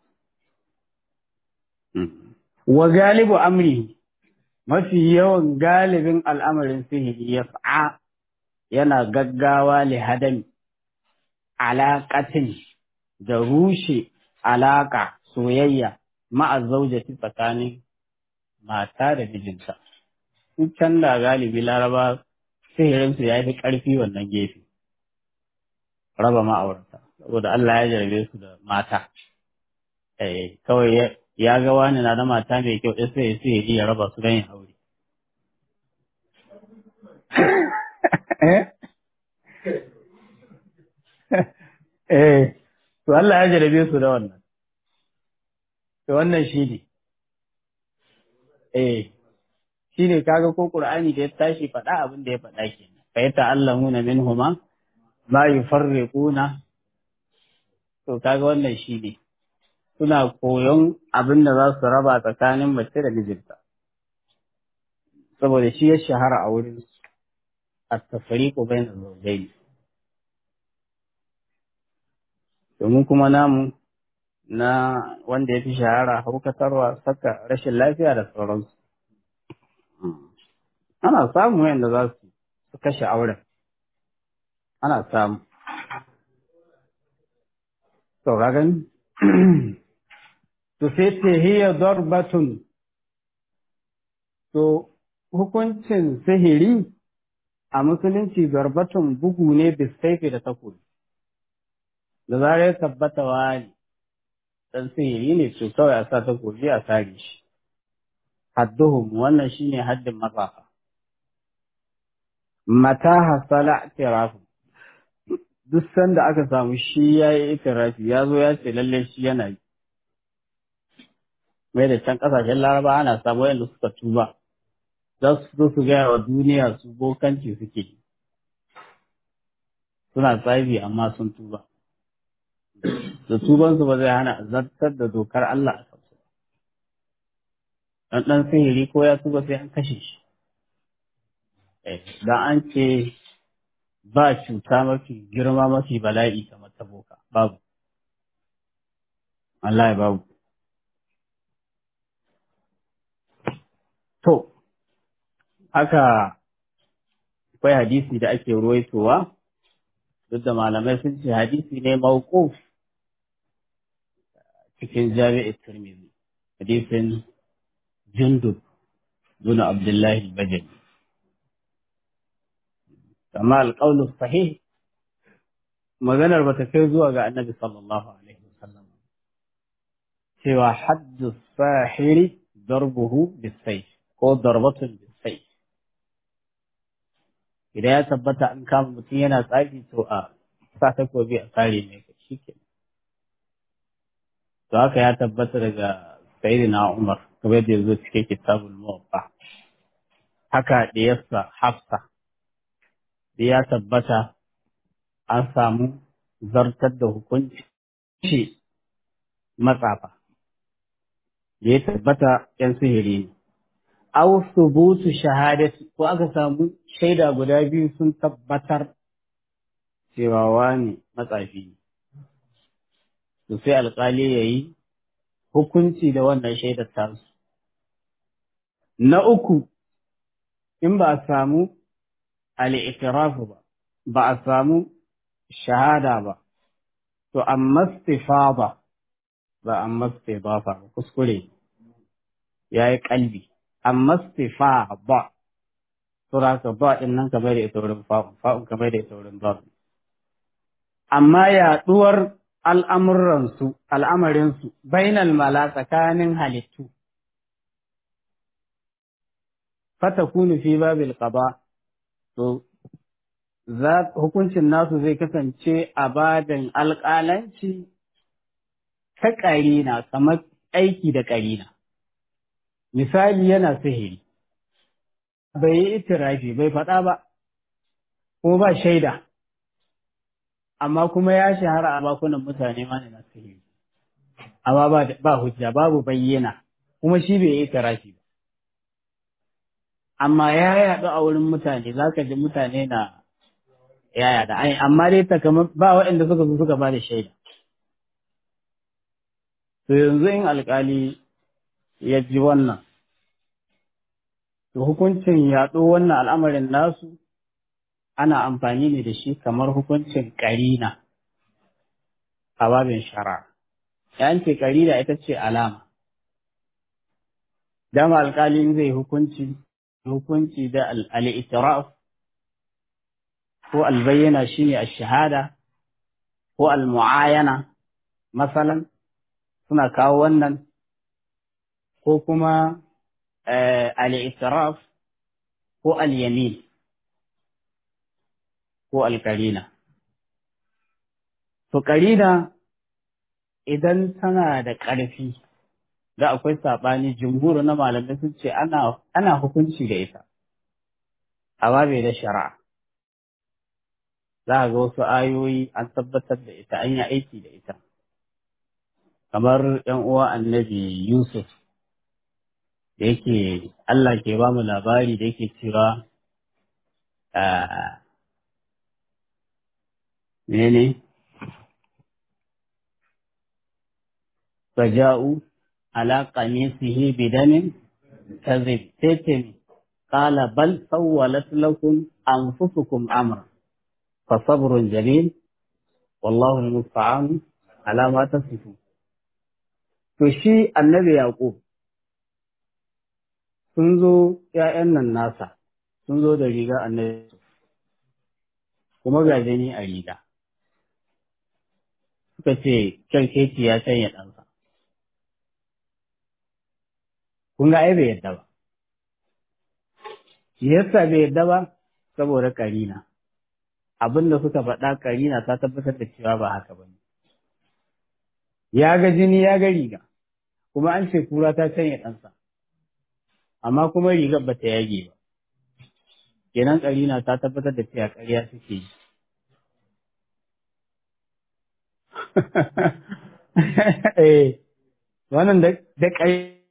wa galibu amri mafi yawan galibin al'amarin sihiri ya fa'a yana gaggawa li hadami alaƙatin da rushe alaƙa soyayya ma'a zaujati tsakanin mata da mijinta. Sun can da galibi laraba sihirinsu ya fi ƙarfi wannan gefe, raba ma'aurata, saboda Allah ya jarabe su da mata. Kawai ya ga wani na da mata mai kyau sai ya sihiri ya raba su don yin aure. eh eh to Allah ya jarabe su da wannan to wannan shi ne eh shi ne kaga ko Qur'ani da ya tashi faɗa abin da ya faɗa kenan fa yata'allamuna minhuma ma yufarriquna to kaga wannan shi ne suna koyon abin da za su raba tsakanin mace da mijinta saboda shi ya shahara a wurin at-tafriqu bayna zawjayn domin kuma namu na wanda ya fi shahara haukatarwa saka rashin lafiya da sauransu ana samu yadda za su su kashe auren ana samu to ka gani to sai ce hiya darbatun to hukuncin sihiri a musulunci darbatun bugu ne bisaifi da takobi da zarar ya tabbata wani dan sihiri ne to kawai a sa takobi a sare shi hadduhum wannan shine haddin matsafa mata hasala itirafu duk sanda aka samu shi ya yi itirafi ya zo ya ce lalle shi yana yi mai da can kasashen laraba ana samu yadda suka tuba za su zo su gaya wa duniya su bokanci suke suna tsabi amma sun tuba da tubansu ba zai hana zartar da dokar Allah a kansu dan dan sihiri ko ya tuba sai an kashe shi da an ce ba cuta mafi girma mafi bala'i kamar ta boka babu Allah ya babu to haka akwai hadisi da ake ruwaitowa duk da malamai sun ce hadisi ne mawquf cikin jami'ar Tirmidhi hadisin Jundub bin Abdullahi Bajali amma alƙaunin sahih maganar ba ta kai zuwa ga annabi sallallahu alaihi wasallam cewa haddu sahiri darbuhu bisayf ko darbatun bisayf idan ya tabbata an kama mutum yana tsafi to a sa takobi a tsare mai ka shi ke to haka ya tabbata daga sayyidina umar kamar da yanzu cikin kitabul muwaffa haka da yassa hafsa da ya tabbata an samu zartar da hukunci matsafa da ya tabbata ‘yan sihiri ne. Aw subutu shahadati ko aka samu shaida guda biyu sun tabbatar cewa wani matsafi ne. To sai alƙali ya yi hukunci da wannan shaidar tasu. Na uku, in ba a samu al'itirafu ba, ba a samu shahada ba, to amma stifa ba, ba amma stifa ba, kuskure ya yi kalbi, amma stifa ba, tura ka ba ɗin nan ka bai da ita wurin fa'un, fa'un ka bai da ita wurin ba. Amma yaɗuwar al'amuransu, al'amarinsu, bainal mala tsakanin halittu, fata kunu fi babil qada to hukuncin nasu zai kasance a badin alƙalanci ta ƙarina kamar aiki da ƙarina. Misali yana sihiri, bai yi itirafi bai faɗa ba, ko ba shaida, amma kuma ya shahara a bakunan mutane ma na sihiri. Amma ba hujja babu bayyana, kuma shi bai yi itirafi ba. Amma ya yaɗu a wurin mutane, za ka ji mutane na yaya da ai amma dai takamai ba waɗanda suka zo suka ba da shaida to yanzu in alkali ya ji wannan to hukuncin yaɗo wannan al'amarin nasu ana amfani ne da shi kamar hukuncin ƙarina a babin shara yan ce ƙarina ita ce alama dama alkali zai hukunci hukunci da al'itiraf ko albayyana shine ash-shahada ko al-mu'ayana masalan suna kawo wannan ko kuma al-i'tiraf ko al-yamin ko alƙarina. To ƙarina idan tana da ƙarfi, da akwai saɓani jumhur na malamai sun ce ana hukunci da ita, amma bai da shari'a. Za a ga wasu ayoyi an tabbatar da ita, an yi aiki da ita. Kamar ‘yan uwa annabi Yusuf, da yake Allah ke ba mu labari da yake cewa menene faja'u ala qamisihi bidamin kadhib tatim qala bal sawwalat lakum anfusukum amra fa sabrun jamil wallahu musta'an ala ma tasifu to shi annabi yaqub sun zo ƴaƴan nan nasa sun zo da riga annabi kuma ga jini a riga suka ce kyarkeci ya canya ɗansa. Kun ga ai bai yadda ba. Yasa bai yadda ba saboda karina. Abin da suka faɗa karina ta tabbatar da cewa ba haka ba ne. Ya ga jini ya ga riga, kuma an ce kura ta canya ɗansa. Amma kuma rigar ba ta yage ba. Kenan karina ta tabbatar da cewa ƙarya suke yi. eh wannan da da kai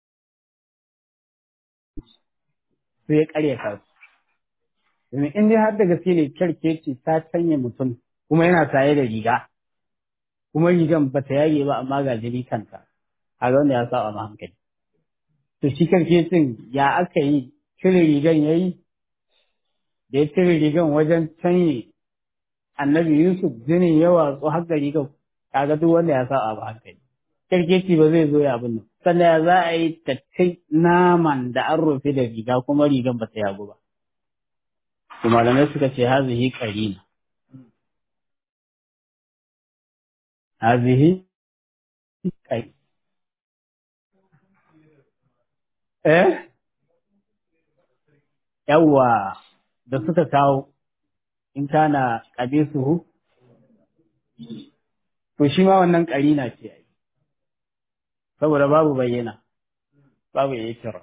sai ya karya ka domin in dai har da gaske ne kyarkeci ta canya mutum kuma yana saye da riga kuma rigan ba ta yage ba amma ga jini kanta a ga wanda ya saba ma hankali to shi kyarkecin ya aka yi cire rigan ya yi da ya cire rigan wajen canye annabi Yusuf jinin ya watsu har gari ga kaga duk wanda ya sa abu hankali kirkeci ba zai zo ya abin nan sannan ya za a yi tattai naman da an rufe da riga kuma rigan ba ta yagu ba to malamai suka ce hazihi qarina hazihi kai eh yawwa da suka kawo in kana ƙabisuhu, to shi ma wannan ƙarina ce ai, saboda babu bayyana, babu ya kira.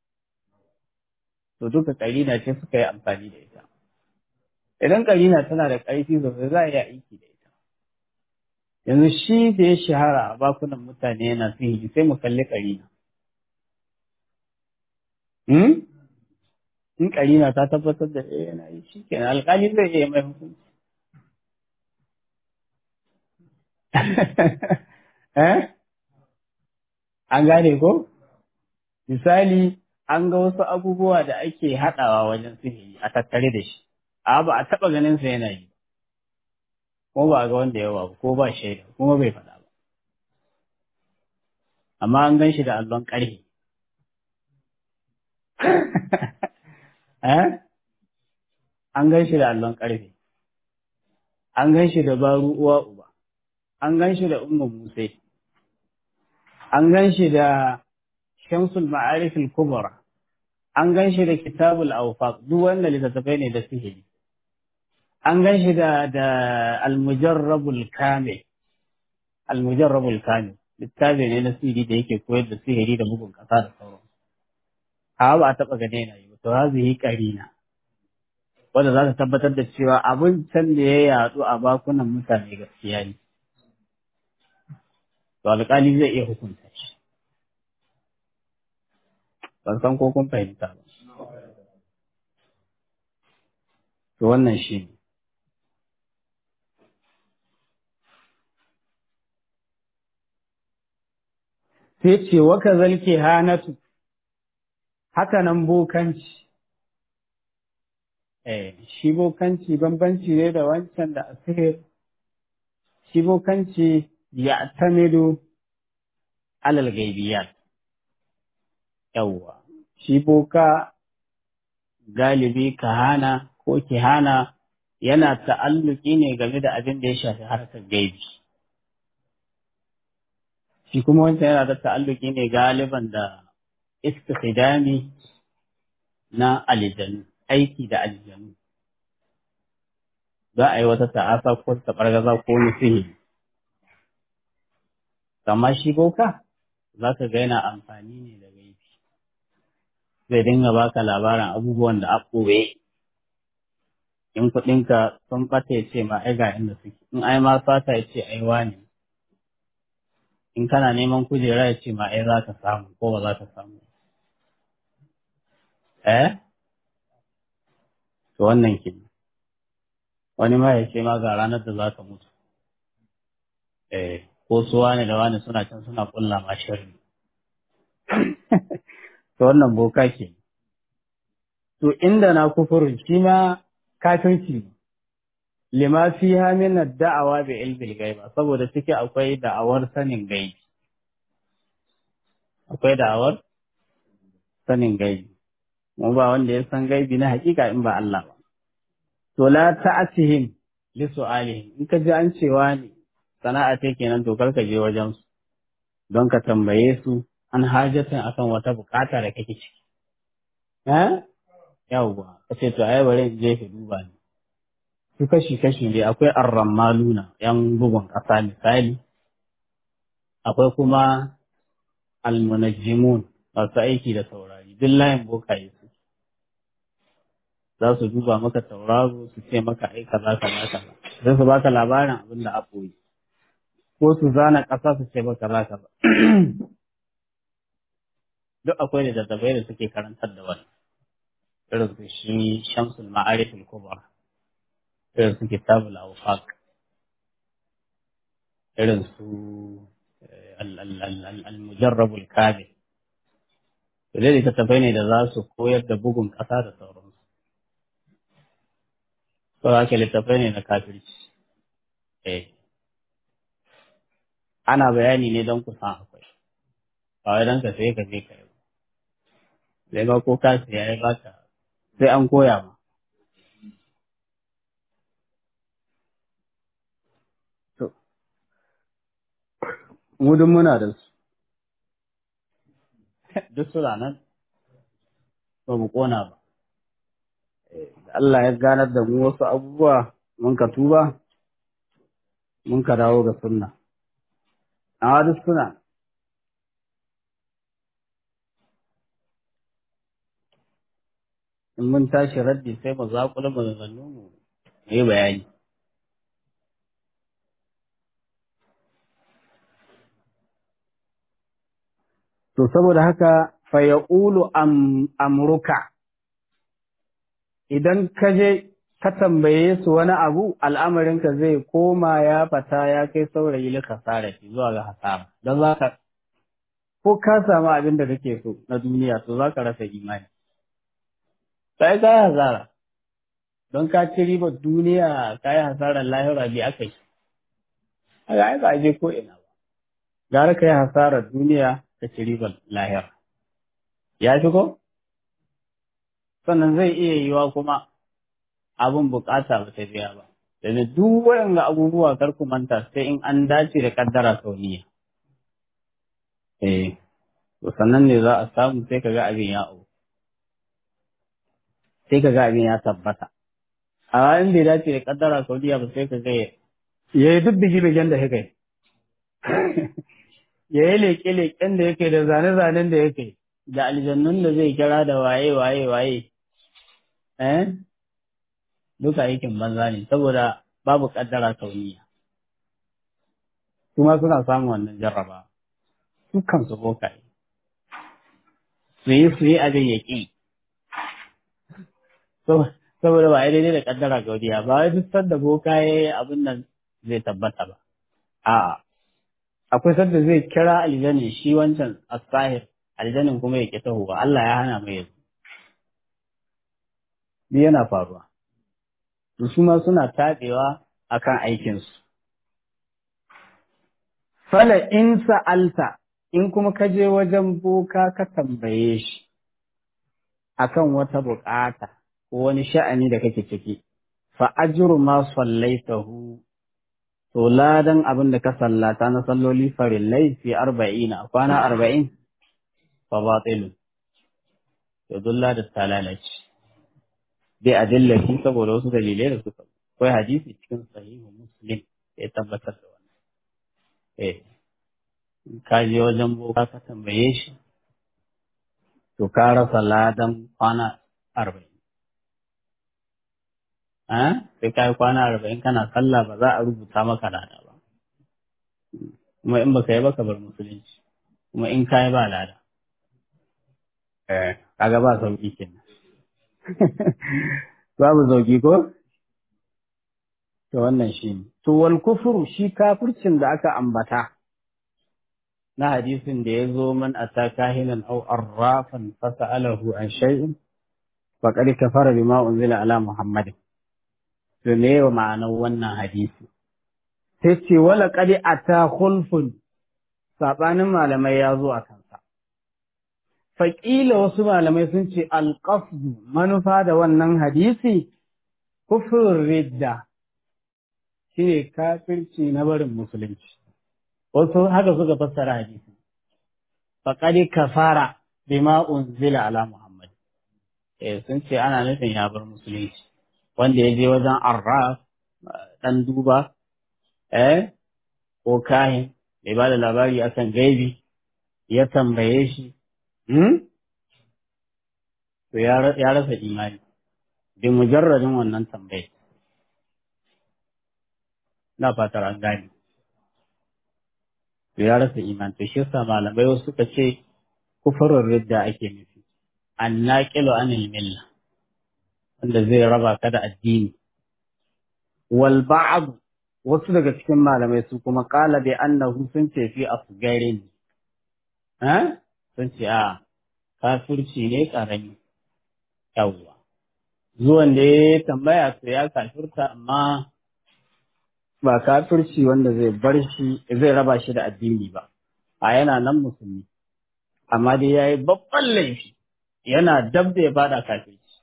To duka ƙarina ce suka yi amfani da ita. Idan ƙarina tana da ƙarfi sosai za a iya aiki da ita. Yanzu shi da ya shahara a bakunan mutane yana sihiri sai mu kalli ƙarina. Hmm? in karina ta tabbatar da eh yana yi shi kenan alƙali zai iya mai hukunci eh an gane ko misali an ga wasu abubuwa da ake haɗawa wajen sihiri a tattare da shi a ba a taɓa ganin sa yana yi ko ba a ga wanda yawa ko ba shaida kuma bai faɗa ba amma an gan shi da allon ƙarfi eh an gan shi da allon ƙarfe, an gan shi da baru uwa uba, an gan shi da umma musai, an gan shi da shamsul ma'arifin kubra, an gan shi da kitabul awfaq duk wanda littattafai ne da sihiri. An gan shi da da almujarrabul kamil, almujarrabul kamil, littafi ne na sihiri da yake koyar da sihiri da bugun ƙasa da sauran. Hawa ba a taɓa gane na yi ba, to hazihi ƙarina. wanda za ta tabbatar da cewa abin can da ya yatsu a bakunan mutane gaskiya ne. To alƙali zai iya hukunta shi. Ban san ko kun fahimta ba. To wannan shi ne. Sai ce waka zalke hanatu, haka nan bokanci. Eh, shi bokanci bambanci ne da wancan da asihir, shi bokanci ya tamidu alal gaibiyat. Yawwa, shi boka galibi kahana ko kihana yana ta'alluki ne game da abin da ya shafi harkar gaibi. Shi kuma wancan yana da ta'alluki ne galiban da istikhdami na aljanu. aiki da aljanu. za a yi wata ta'asa ko taɓargaza ko wani sihiri amma shi boka za ka ga yana amfani ne da gaibi zai dinga baka labarin abubuwan da a ɓoye in kuɗinka sun ɓata ya ce ma ai ga inda suke in ai ma sata ya ce ai wani in kana neman kujera ya ce ma ai za ka samu ko ba za ka samu eh to wannan ke wani ma ya ce ma ga ranar da za ka mutu eh ko su wani da wani suna can suna kulla ma sharri to wannan boka ke to inda na kufurin shi ma kafirci lima fi min da'awa bi ilmi gaiba saboda ciki akwai da'awar sanin gaibi akwai da'awar sanin gaibi mu ba wanda ya san gaibi na hakika in ba Allah ba to la ta'atihim li su'alihim in ka ji an cewa ne sana'a ce kenan to karka je wajen su don ka tambaye su an hajatin akan wata bukata da kake ciki eh yawwa kace to ai bare je ka duba ni su kashi kashi ne akwai arramaluna yan bugun kasa misali akwai kuma almunajjimun masu aiki da taurari duk layin bokaye su za su duba maka tauraro su ce maka ai kaza kaza kaza sai su baka labarin abin da a koyi ko su zana ƙasa su ce maka kaza kaza duk akwai da daddabai da suke karantar da wani irin su shi shamsul ma'arif al-kubra irin su kitabul awfaq irin su al-mujarrab al-kamil to dai littattafai ne da za su koyar da bugun ƙasa da sauransu to haka littattafai ne na kafirci eh ana bayani ne don ku san akwai ba wai don ka sai ka je ka yi sai ba ko ka siya ya baka sai an koya ma to mu duk muna da su duk suna nan ba mu kona ba Allah ya ganar da mu wasu abubuwa mun ka tuba mun ka dawo ga sunna amma duk suna in mun tashi raddi sai mu zaƙula maganganu mu yi bayani to saboda haka fa yaqulu am amruka idan ka je ka tambaye su wani abu al'amarinka zai koma ya fata ya kai saurayi lika sarrafi zuwa ga hasara don za ka ko ka samu abin da kake so na duniya to za ka rasa imani sai ka yi hasara don ka ci ribar duniya ka yi hasarar lahira bi aka yi haka ai ba je ko ina ba gara ka yi hasarar duniya ka ci ribar lahira ya fi ko sannan zai iya yiwa kuma abin bukata ba ta biya ba domin duk waɗanda abubuwa kar ku manta sai in an dace da kaddara sauniya eh to sannan ne za a samu sai ka ga abin ya au sai ka ga abin ya tabbata a in bai dace da kaddara sauniya ba sai ka ga ya yi duk bigi-bigen da yake ya yi leƙe-leƙen da yake da zane-zanen da yake da aljannun da zai kira da waye waye waye eh duka aikin banza ne saboda babu kaddara kauniya kuma suna samun wannan jarraba dukkan su bokaye su yi su yi abin ya ƙi saboda ba a daidai da kaddara kauniya ba wai duk sanda bokaye abin nan zai tabbata ba a'a akwai sanda zai kira aljanin shi wancan asahir aljanin kuma ya ƙi tahowa Allah ya hana mai yanzu duk yana faruwa to su ma suna taɓewa akan aikinsu fala in sa'alta in kuma ka je wajen boka ka tambaye shi akan wata buƙata ko wani sha'ani da kake ciki fa ajru ma sallaitahu to ladan abin da ka sallata na salloli farillai fi arba'ina kwana arba'in fa batilun to dulla da talalaci bi adillati saboda wasu dalilai da suka akwai hadisi cikin sahihu muslim ya tabbatar da wannan eh ka je wajen boka ka tambaye shi to ka rasa ladan kwana arba'in sai ka yi kwana arba'in kana sallah ba za a rubuta maka lada ba kuma in baka yi baka bar musulunci kuma in ka yi ba lada kaga ba sauki kenan babu sauki ko to wannan shi ne to wal kufru shi kafircin da aka ambata na hadisin da ya zo man ata kahinan aw arrafan fasa'alahu an shay'in faqad kafara bima unzila ala muhammadin to me wa ma'anar wannan hadisi sai ce wala qad ata khulfun sabanin malamai ya zo a kansa faƙila wasu malamai sun ce alƙasdu manufa da wannan hadisi kufrun ridda shine kafirci na barin musulunci wasu haka suka fassara hadisi faqad kafara bima unzila ala muhammad eh sun ce ana nufin ya bar musulunci wanda ya je wajen arraf dan duba eh ko kahin mai ba da labari akan gaibi ya tambaye shi hmm? to ya rasa imani bi mujarradin wannan tambaye na fatar an gane to ya rasa imani to shi yasa malamai wasu suka ce kufurin ridda ake nufi an naqilu anil milla wanda zai raba ka da addini wal ba'd wasu daga cikin malamai su kuma qala bi annahu sun ce fi asgarin eh sun ce a kafirci ne karami yawwa zuwan da ya tambaya to ya kafirta amma ba kafirci wanda zai bar shi zai raba shi da addini ba a yana nan musulmi amma dai ya yi babban laifi yana dab da ya bada kafirci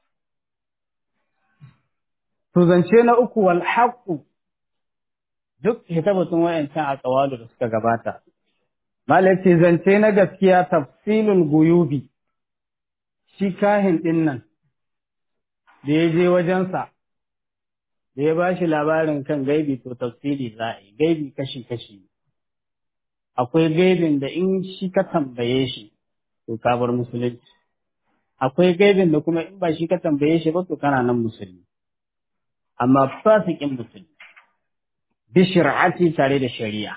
to zance na uku wal haqqu duk hitabatun wayancan a kawalu da suka gabata malaci zance na gaskiya tafsilul guyubi shi kahin din nan da ya je wajensa da ya ba shi labarin kan gaibi to tafsiri za a yi gaibi kashi-kashi akwai gaibin da in shi ka tambaye shi to ka bar musulunci akwai gaibin da kuma in ba shi ka tambaye shi ba to kana nan musulmi amma fasikin musulmi bi shir'ati tare da shari'a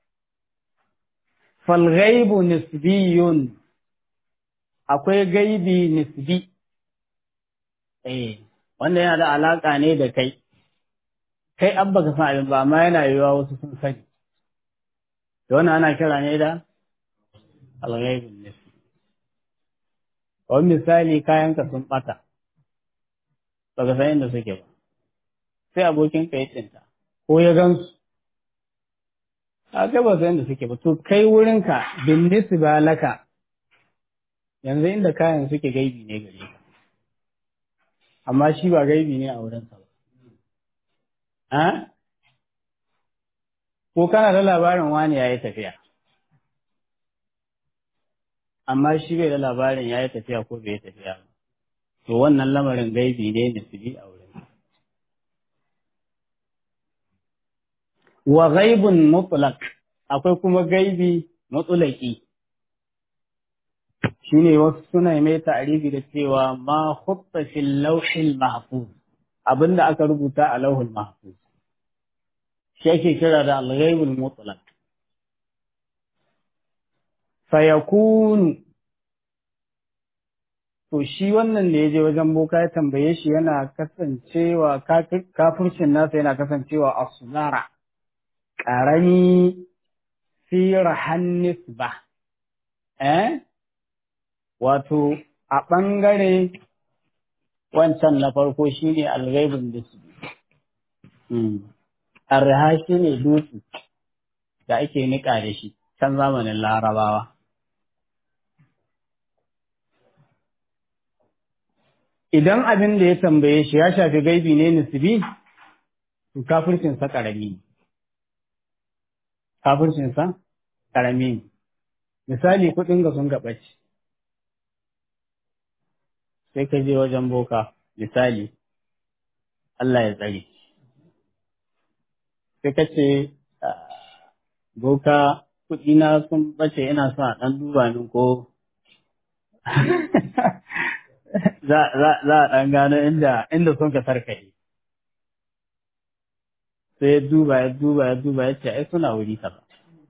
fal ghaibu nisbiyun akwai gaibi nisbi eh wanda yana da alaka ne da kai kai an baka san abin ba amma yana yiwuwa wasu sun sani da wannan ana kira ne da alghaibun nisbi wani misali kayanka sun bata baka san inda suke ba sai abokin ka ya tsinta ko ya gansu a kai ba san inda suke ba to kai wurinka bin nisba laka yanzu inda kayan suke gaibi ne gare ka amma shi ba gaibi ne a wurinsa ba ko kana da labarin wani ya yi tafiya amma shi bai da labarin ya yi tafiya ko bai yi tafiya ba to wannan lamarin gaibi ne nisbi a wurin wa ghaibun mutlaq akwai kuma gaibi mutlaqi shine wasu suna mai ta'arifi da cewa ma khutta fil lawhil mahfuz abinda aka rubuta a lauhul mahfuz shi ake kira da al-ghaibul mutlaq fayakunu to shi wannan da ya je wajen boka ya tambaye shi yana kasancewa kafircin nasa yana kasancewa a sunara ƙarami fi rahannis ba eh wato a ɓangare wancan na farko shi ne alghaibun nisbi arha shi ne dutse da ake niƙa da shi can zamanin larabawa idan abin da ya tambaye shi ya shafi gaibi ne nisbi to kafircinsa ƙarami ne kafircinsa ƙarami ne misali kuɗin ga sun gaɓaci sai ka je wajen boka misali Allah ya tsare sai ka ce boka kuɗi na sun bace ina son a ɗan duba min ko za a ɗan gano inda inda sun ka sarkaye sai ya duba ya duba ya duba ya ce ai suna wuri kaza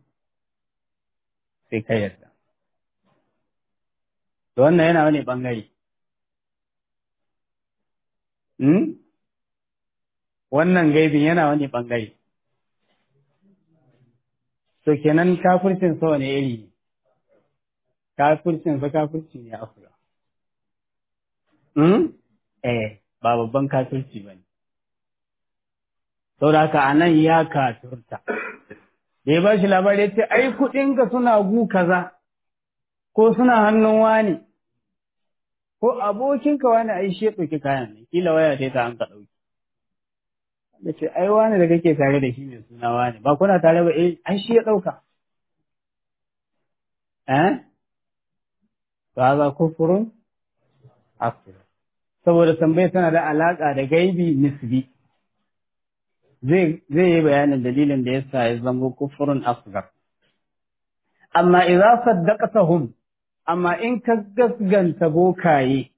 sai ka yarda to wannan yana wani ɓangare wannan gaibin yana wani ɓangare to kenan kafircin sa wani iri ne kafircin sa kafirci ne afira hmm? eh ba babban kafirci ba ne saboda haka a nan ya kafirta da ya ba shi labari ya ce ai kuɗinka suna gu kaza ko suna hannun wani ko abokinka wani ai shi ya ɗauki kayan nan kila waya ta ta an ka ɗauki da ce ai wani da kake tare da shi mai suna wani ba kuna tare ba eh ai shi ya ɗauka eh ba za kufurun akbar saboda tambayar tana da alaƙa da gaibi nisbi zai zai yi bayanin dalilin da yasa ya zama kufurun akbar amma idza saddaqtahum amma in ka gasganta bokaye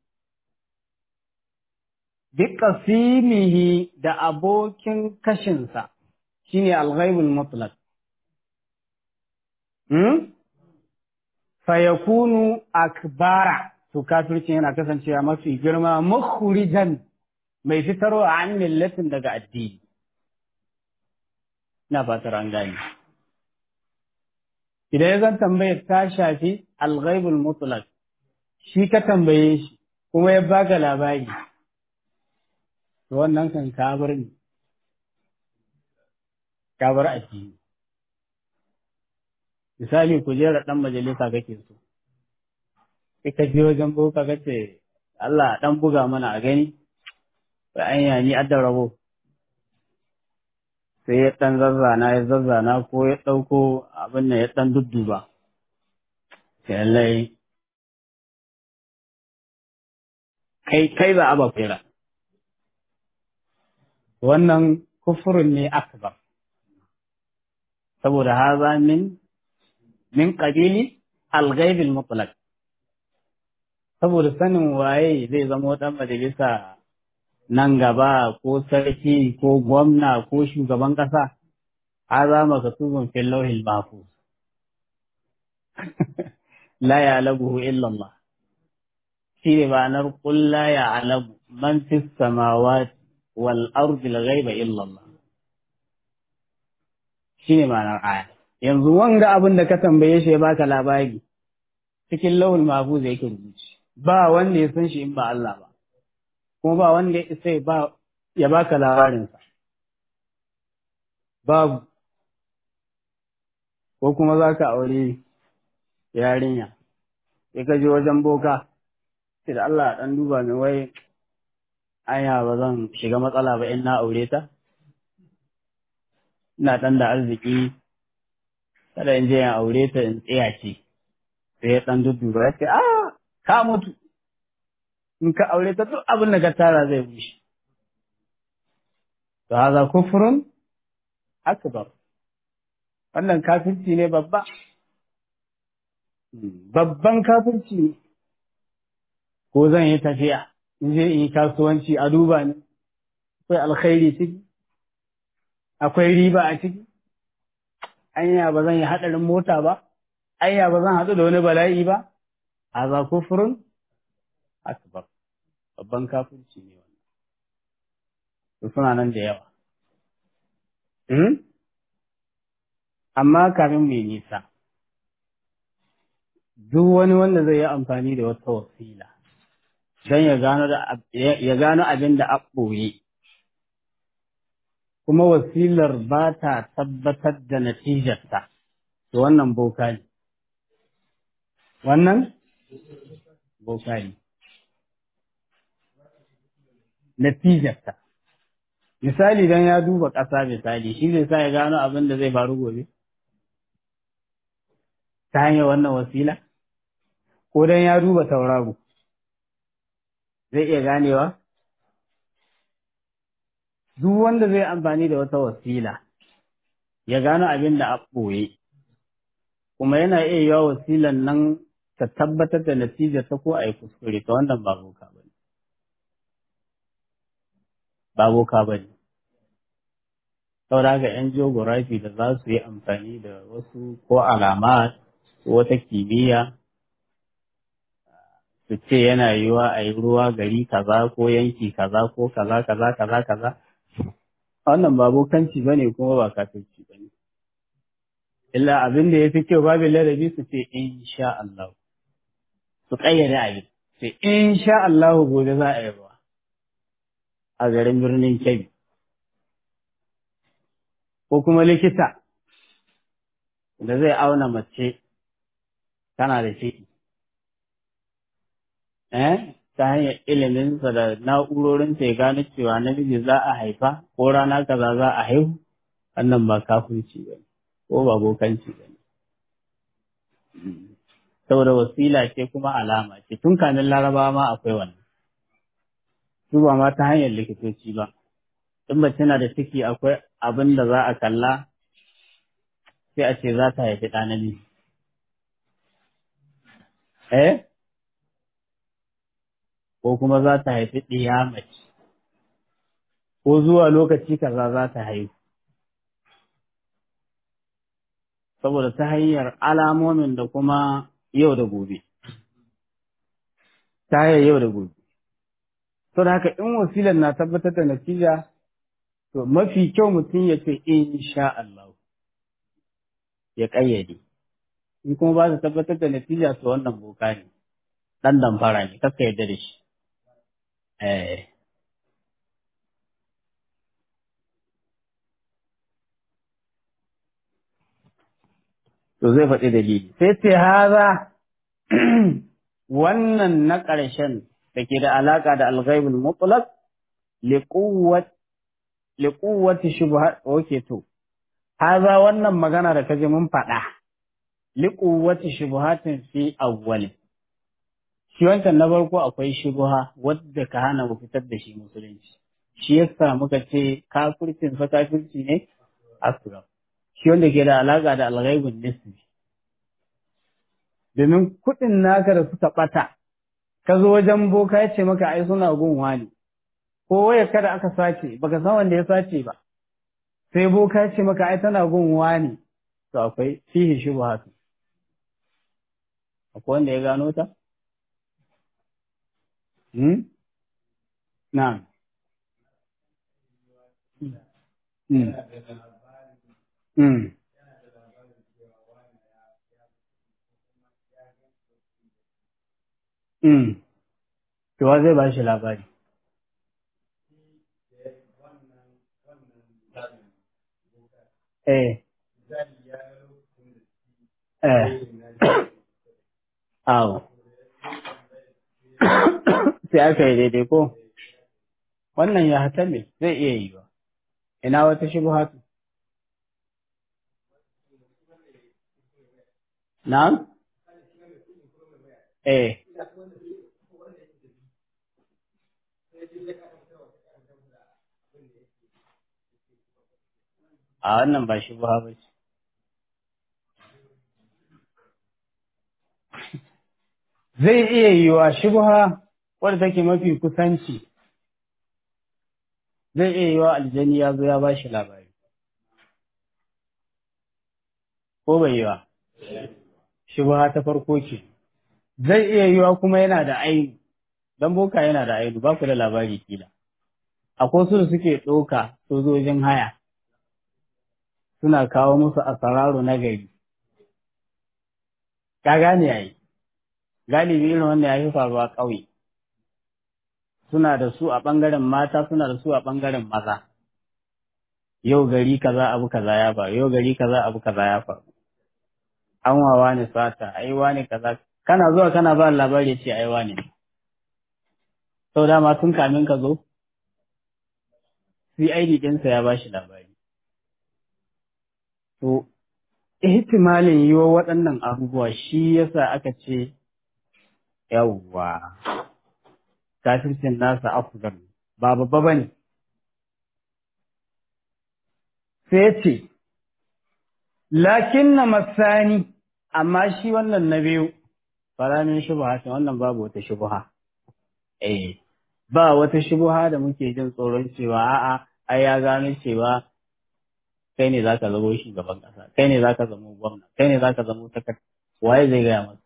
biqasimihi da abokin kashinsa shine al-ghaibul mutlaq hmm fayakunu akbara to kafirci yana kasancewa mafi girma mukhrijan mai fitarwa an millatin daga addini ina fatar an gane idan ya zan tambayar ta shafi al-ghaibul mutlaq shi ka tambaye shi kuma ya baka labari to wannan kan kabar ne kabar addini misali kujera dan majalisa kake so sai ka je wajen boka kace Allah dan buga mana a gani sai anya ni adda rabo sai ya dan zazzana ya zazzana ko ya dauko abin nan ya dan dudduba sai Allah kai kai ba aba fira wannan kufurin ne akbar saboda haza min min qabili al-ghaib al-mutlaq saboda sanin waye zai zama dan majalisa nan gaba ko sarki ko gwamna ko shugaban kasa haza makatubun fil lawhil mahfuz la ya'lamuhu illa Allah shine ma'anar qul la ya'lamu man fis samawati wal ardi al-ghaiba illa Allah shine ma'anar aya yanzu wanga abin da ka tambaye shi ya baka labari cikin lawul mahfuz yake rubuci ba wanda ya san shi in ba Allah ba kuma ba wanda ya isa ba ya baka labarin sa babu ko kuma zaka aure yarinya sai ka je wajen boka sai da Allah dan duba min wai anya ba zan shiga matsala ba in na aure ta ina dan da arziki kada in je in aure ta in tsaya ce sai ya dan dudduba ya ce ah ka mutu in ka aure ta duk abin da ka tara zai bushe to haza kufrun akbar wannan kafirci ne babba babban kafirci ne ko zan yi tafiya in je in yi kasuwanci a duba ni akwai alkhairi ciki akwai riba a ciki anya ba zan yi haɗarin mota ba, anya ba zan haɗu da wani bala'i ba, a za kufurin akbar, babban kafirci ne wannan. Su suna nan da yawa. Amma kafin mai nisa, duk wani wanda zai yi amfani da wata wasila, don ya gano abin da a ɓoye. kuma wasilar ba ta tabbatar da natijarta, to wannan boka ne. Wannan? Boka ne. Natijarta. Misali don ya duba ƙasa misali, shi zai sa ya gano abin da zai faru gobe? Ta hanyar wannan wasila? Ko don ya duba tauraro? Zai iya ganewa? duk wanda zai amfani da wata wasila ya gano abin da a ɓoye kuma yana iya yiwa wasilan nan ta tabbatar da natija ta ko a yi kuskure ta wannan ba boka ba ne ba boka ba ne saboda haka yan geography da za su yi amfani da wasu ko alama ko wata kimiyya su ce yana yiwa a yi ruwa gari kaza ko yanki kaza ko kaza kaza kaza kaza wannan ba bokanci ba ne kuma ba kafirci ba ne illa abin da ya fi kyau babin ladabi su ce insha Allah su ƙayyade abin sai insha Allah gobe za a yi ruwa a garin birnin Kebbi ko kuma likita da zai auna mace tana da ciki eh ta hanyar iliminsa da na'urorinsa ya gano cewa namiji za a haifa ko rana kaza za a haihu wannan ba kafirci ba ko ba bokanci ba ne saboda wasila ce kuma alama ce tun kamin larabawa ma akwai wannan su ba ma ta hanyar likitoci ba in mace na da ciki akwai abin da za a kalla sai a ce za ta haifi ɗa namiji eh ko kuma za ta haifi ɗiya mace ko zuwa lokaci kaza za ta haihu saboda ta hanyar alamomin da kuma yau da gobe ta hanyar yau da gobe to da haka in wasilar na tabbatar da natija to mafi kyau mutum ya ce insha Allah ya ƙayyade in kuma ba su tabbatar da natija to wannan boka ne ɗan damfara ne kakka yarda da shi eh to zai faɗi dalili sai ce haza wannan na ƙarshen da ke da alaƙa da alghaibul mutlaq liquwwati shubhat okay to haza wannan magana da kaje mun faɗa liquwwati shubhatin fi awwal shi wancan na farko akwai shubha wadda ka hana mu fitar da shi musulunci shi yasa muka ce kafircin fa kafirci ne asra shi wanda ke da alaƙa da alghaibun nisbi domin kuɗin naka da suka ɓata ka zo wajen boka ya ce maka ai suna gun wani ko waya kada aka sace baka san wanda ya sace ba sai boka ya ce maka ai tana gun wani to akwai fihi shubhatu akwai wanda ya gano ta hmm na'am hmm hmm hmm to wa zai ba shi labari Eh. Eh. Awo. Sai aka yi daidai ko? Wannan ya hata me zai iya yi ba. Ina wata shi hatu? Na'am? Eh. A wannan ba shi ba ce. Zai iya yiwa shubha wadda take mafi kusanci, zai iya yiwa aljani ya zo ya ba shi labari. Ko bai yiwa? Shubha ta farko ce. Zai iya yiwa kuma yana da ainu, don boka yana da ainu, ba ku da labari kila. Akwai su da suke ɗauka sojojin haya. suna kawo musu asararu na gari. Ka gane yayi, galibi irin wanda ya fi faruwa ƙauye. Suna da su a ɓangaren mata, suna da su a ɓangaren maza. Yau gari kaza abu kaza ya faru, yau gari kaza abu kaza ya faru. An wawa ne sata, aiwa ne kaza. Kana zuwa kana ba labari ce aiwa ne. Sau dama tun kamin ka zo, CID ɗinsa ya ba shi labari. To, ihtimalin yi wa waɗannan abubuwa shi yasa aka ce, yawwa, kafircin nasa afgan ba babba ba ne. Sai ce, lakin na masani amma shi wannan na biyu faramin shubha ce wannan babu wata shubha eh ba wata shubha da muke jin tsoron cewa a'a ai ya gano cewa kai ne zaka zama shugaban kasa kai ne zaka zama gwamna kai ne zaka zama sakar waye zai gaya masa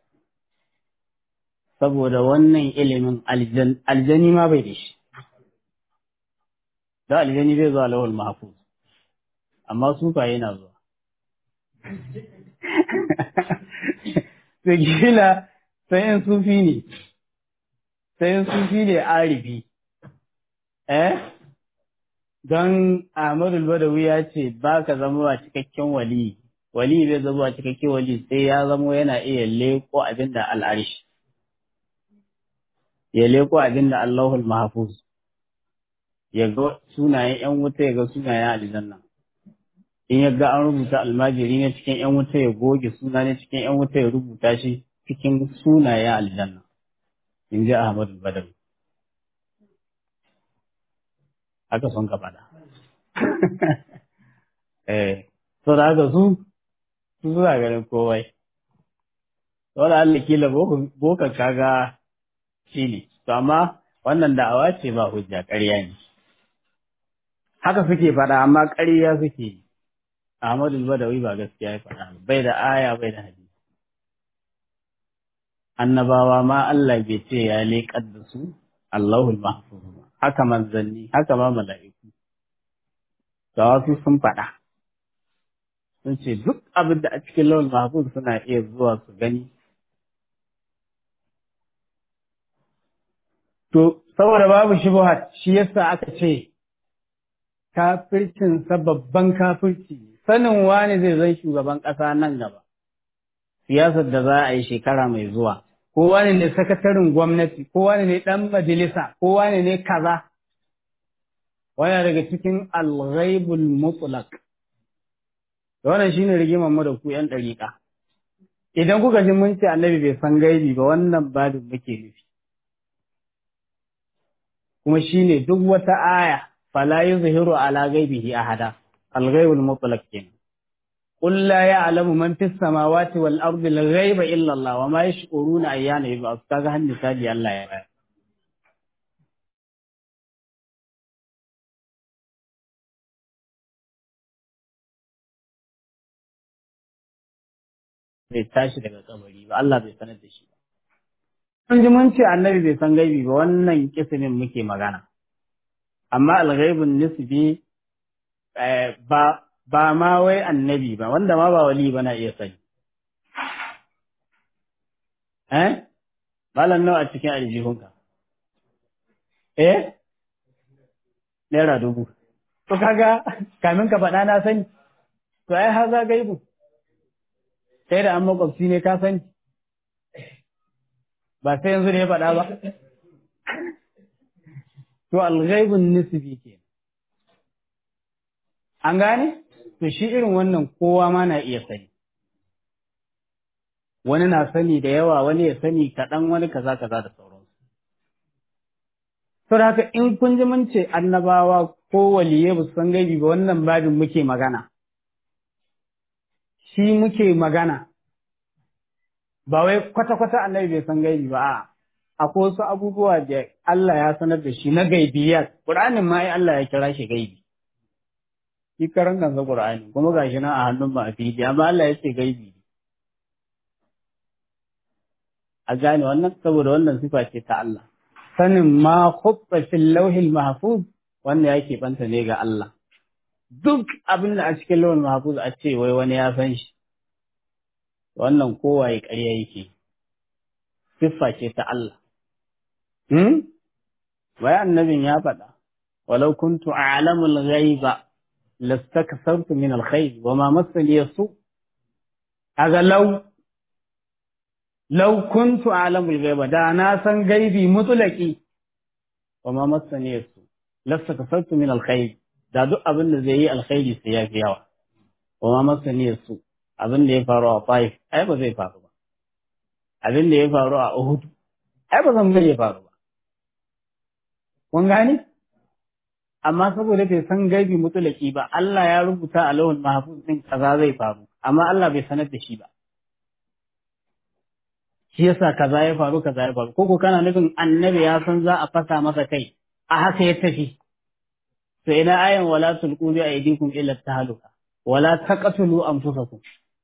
saboda wannan ilimin aljani ma bai da shi da aljani bai zuwa lawal mahfuz amma sufa yana zuwa Sigila sai in sufi ne, sai in sufi ne arifi, eh? Don Ahmadu Badawi ya ce ba ka zama wa cikakken wali, wali bai zama wa cikakken wali sai ya zama yana iya leko abin da al'arish, ya leko abin da Allahul Mahfuz, ya ga sunayen ‘yan wuta ya ga sunayen aljanna. in ya ga an rubuta almajiri ne cikin ‘yan wuta ya goge suna ne cikin ‘yan wuta ya rubuta shi cikin sunayen aljanna, in ji Ahmadu Badawi. Haka son ka faɗa. Eh, so da haka su, su suna ganin kowai. Wanda Allah kila boka kaga shi ne, to amma wannan da'awa ce ba hujja ƙarya ne. Haka suke faɗa amma ƙarya suke yi. Ahmadu Badawi ba gaskiya ya faɗa bai da aya bai da hadisi. Annabawa ma Allah bai ce ya leƙar da su Allahul Mahfuz ba. Haka manzanni, haka ma mala'iku. Da wasu sun faɗa. Sun ce duk abin da a cikin lawal mahfuz suna iya zuwa su gani. To, saboda babu shubuhat shi yasa aka ce kafircinsa babban kafirci ne. sanin wani zai zai shugaban ƙasa nan gaba, siyasar da za a yi shekara mai zuwa, ko wani ne sakatarin gwamnati, ko wani ne ɗan majalisa, ko wani ne kaza, wani daga cikin alghaibul mutlaq da wannan shine rigimar mu da ku ‘yan ɗariƙa. Idan kuka ji mun ce annabi bai san gaibi ba wannan babin muke nufi. Kuma shine duk wata aya fala yuzhiru ala gaibihi ahada. الغيب المطلق كنا قل لا يعلم من في السماوات والأرض الغيب إلا الله وما يشعرون أيان يبقى أستاذ النساء الله يبقى bai tashi daga kabari ba Allah bai sanar da shi ba. Kun ji mun ce annabi bai san gaibi ba wannan kisimin muke magana. Amma alghaibun nisbi ba ba ma wai annabi ba wanda ma ba wali ba na iya sani eh malam nawa a cikin aljihunka eh naira dubu to kaga kamin ka faɗa na sani to ai har za gaibu sai da an makwabci ne ka sani ba sai yanzu ne ya faɗa ba to alghaibun nisbi ke An gane? To shi irin wannan kowa ma na iya sani. Wani na sani da yawa, wani ya sani kaɗan, wani kaza kaza da sauransu. Saboda haka in kun ji mun ce annabawa ko waliye ba su san gaibi ba wannan babin muke magana. Shi muke magana. Ba wai kwata-kwata annabi bai san gaibi ba, a'a. Akwai wasu abubuwa da Allah ya sanar da shi na gaibiyar. Ƙur'anin ma Allah ya kira shi gaibi. shi karan kansa Qur'ani kuma gashi nan a hannun ba a fili amma Allah ya ce gaibi a gane wannan saboda wannan sifa ce ta Allah sanin ma khutta fil lawhil mahfuz wanda yake banta ne ga Allah duk abin da a cikin lawhil mahfuz a ce wai wani ya san shi wannan kowaye ƙarya yake siffa ce ta Allah hmm wai annabin ya faɗa walau kuntu a'lamul ghaiba لاستكثرت من الخير وما مسني السوء هذا لو لو كنت أعلم الغيب دا ناسا غيبي مطلقي وما مسني السوء لاستكثرت من الخير da duk abin da zai yi alkhairi sai ya fi yawa wa ma masani su abin da ya faru a Taif ai ba zai faru ba abin da ya faru a Uhud ai ba zan ya faru ba kun gane amma saboda bai san gaibi mutulaki ba Allah ya rubuta a lawan mahfuz din kaza zai faru amma Allah bai sanar da shi ba shi yasa kaza ya faru kaza ya faru koko kana nufin annabi ya san za a fasa masa kai a haka ya tafi to ina ayan wala tulqu bi aydikum ila tahaluka wala taqtulu anfusakum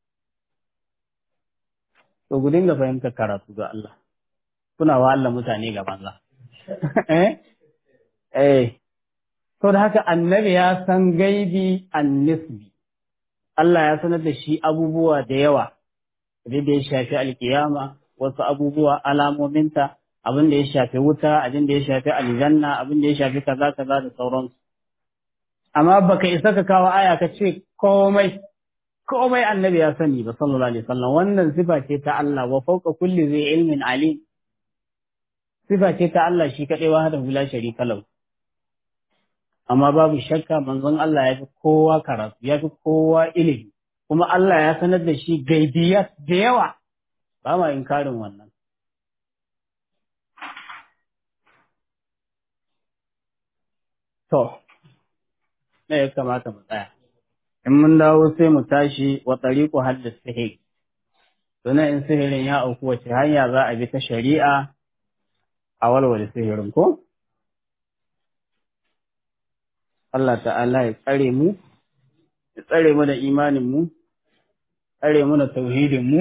to ku dinga fahimtar karatu ga Allah kuna wa Allah mutane ga banza eh eh to da haka annabi ya san gaibi annisbi Allah ya sanar da shi abubuwa da yawa da ya shafi alkiyama wasu abubuwa alamominta abin da ya shafi wuta abin da ya shafi aljanna abin da ya shafi kaza kaza da sauransu amma baka isa ka kawo aya ka ce komai komai annabi ya sani ba sallallahu alaihi wasallam wannan sifa ce ta Allah wa fawqa kulli zai ilmin alim sifa ce ta Allah shi kadai wa hada hula sharika lahu amma babu shakka manzon Allah ya fi kowa karatu ya fi kowa ilimi kuma Allah ya sanar da shi gaibiyat da yawa ba ma inkarin wannan to ne ya kamata mu tsaya in mun dawo sai mu tashi wa tariqu haddis sihir to in sihirin ya auku wace hanya za a bi ta shari'a a walwale sihirin ko Allah ta'ala ya tsare mu ya tsare mu da imanin mu tsare mu da tauhidin mu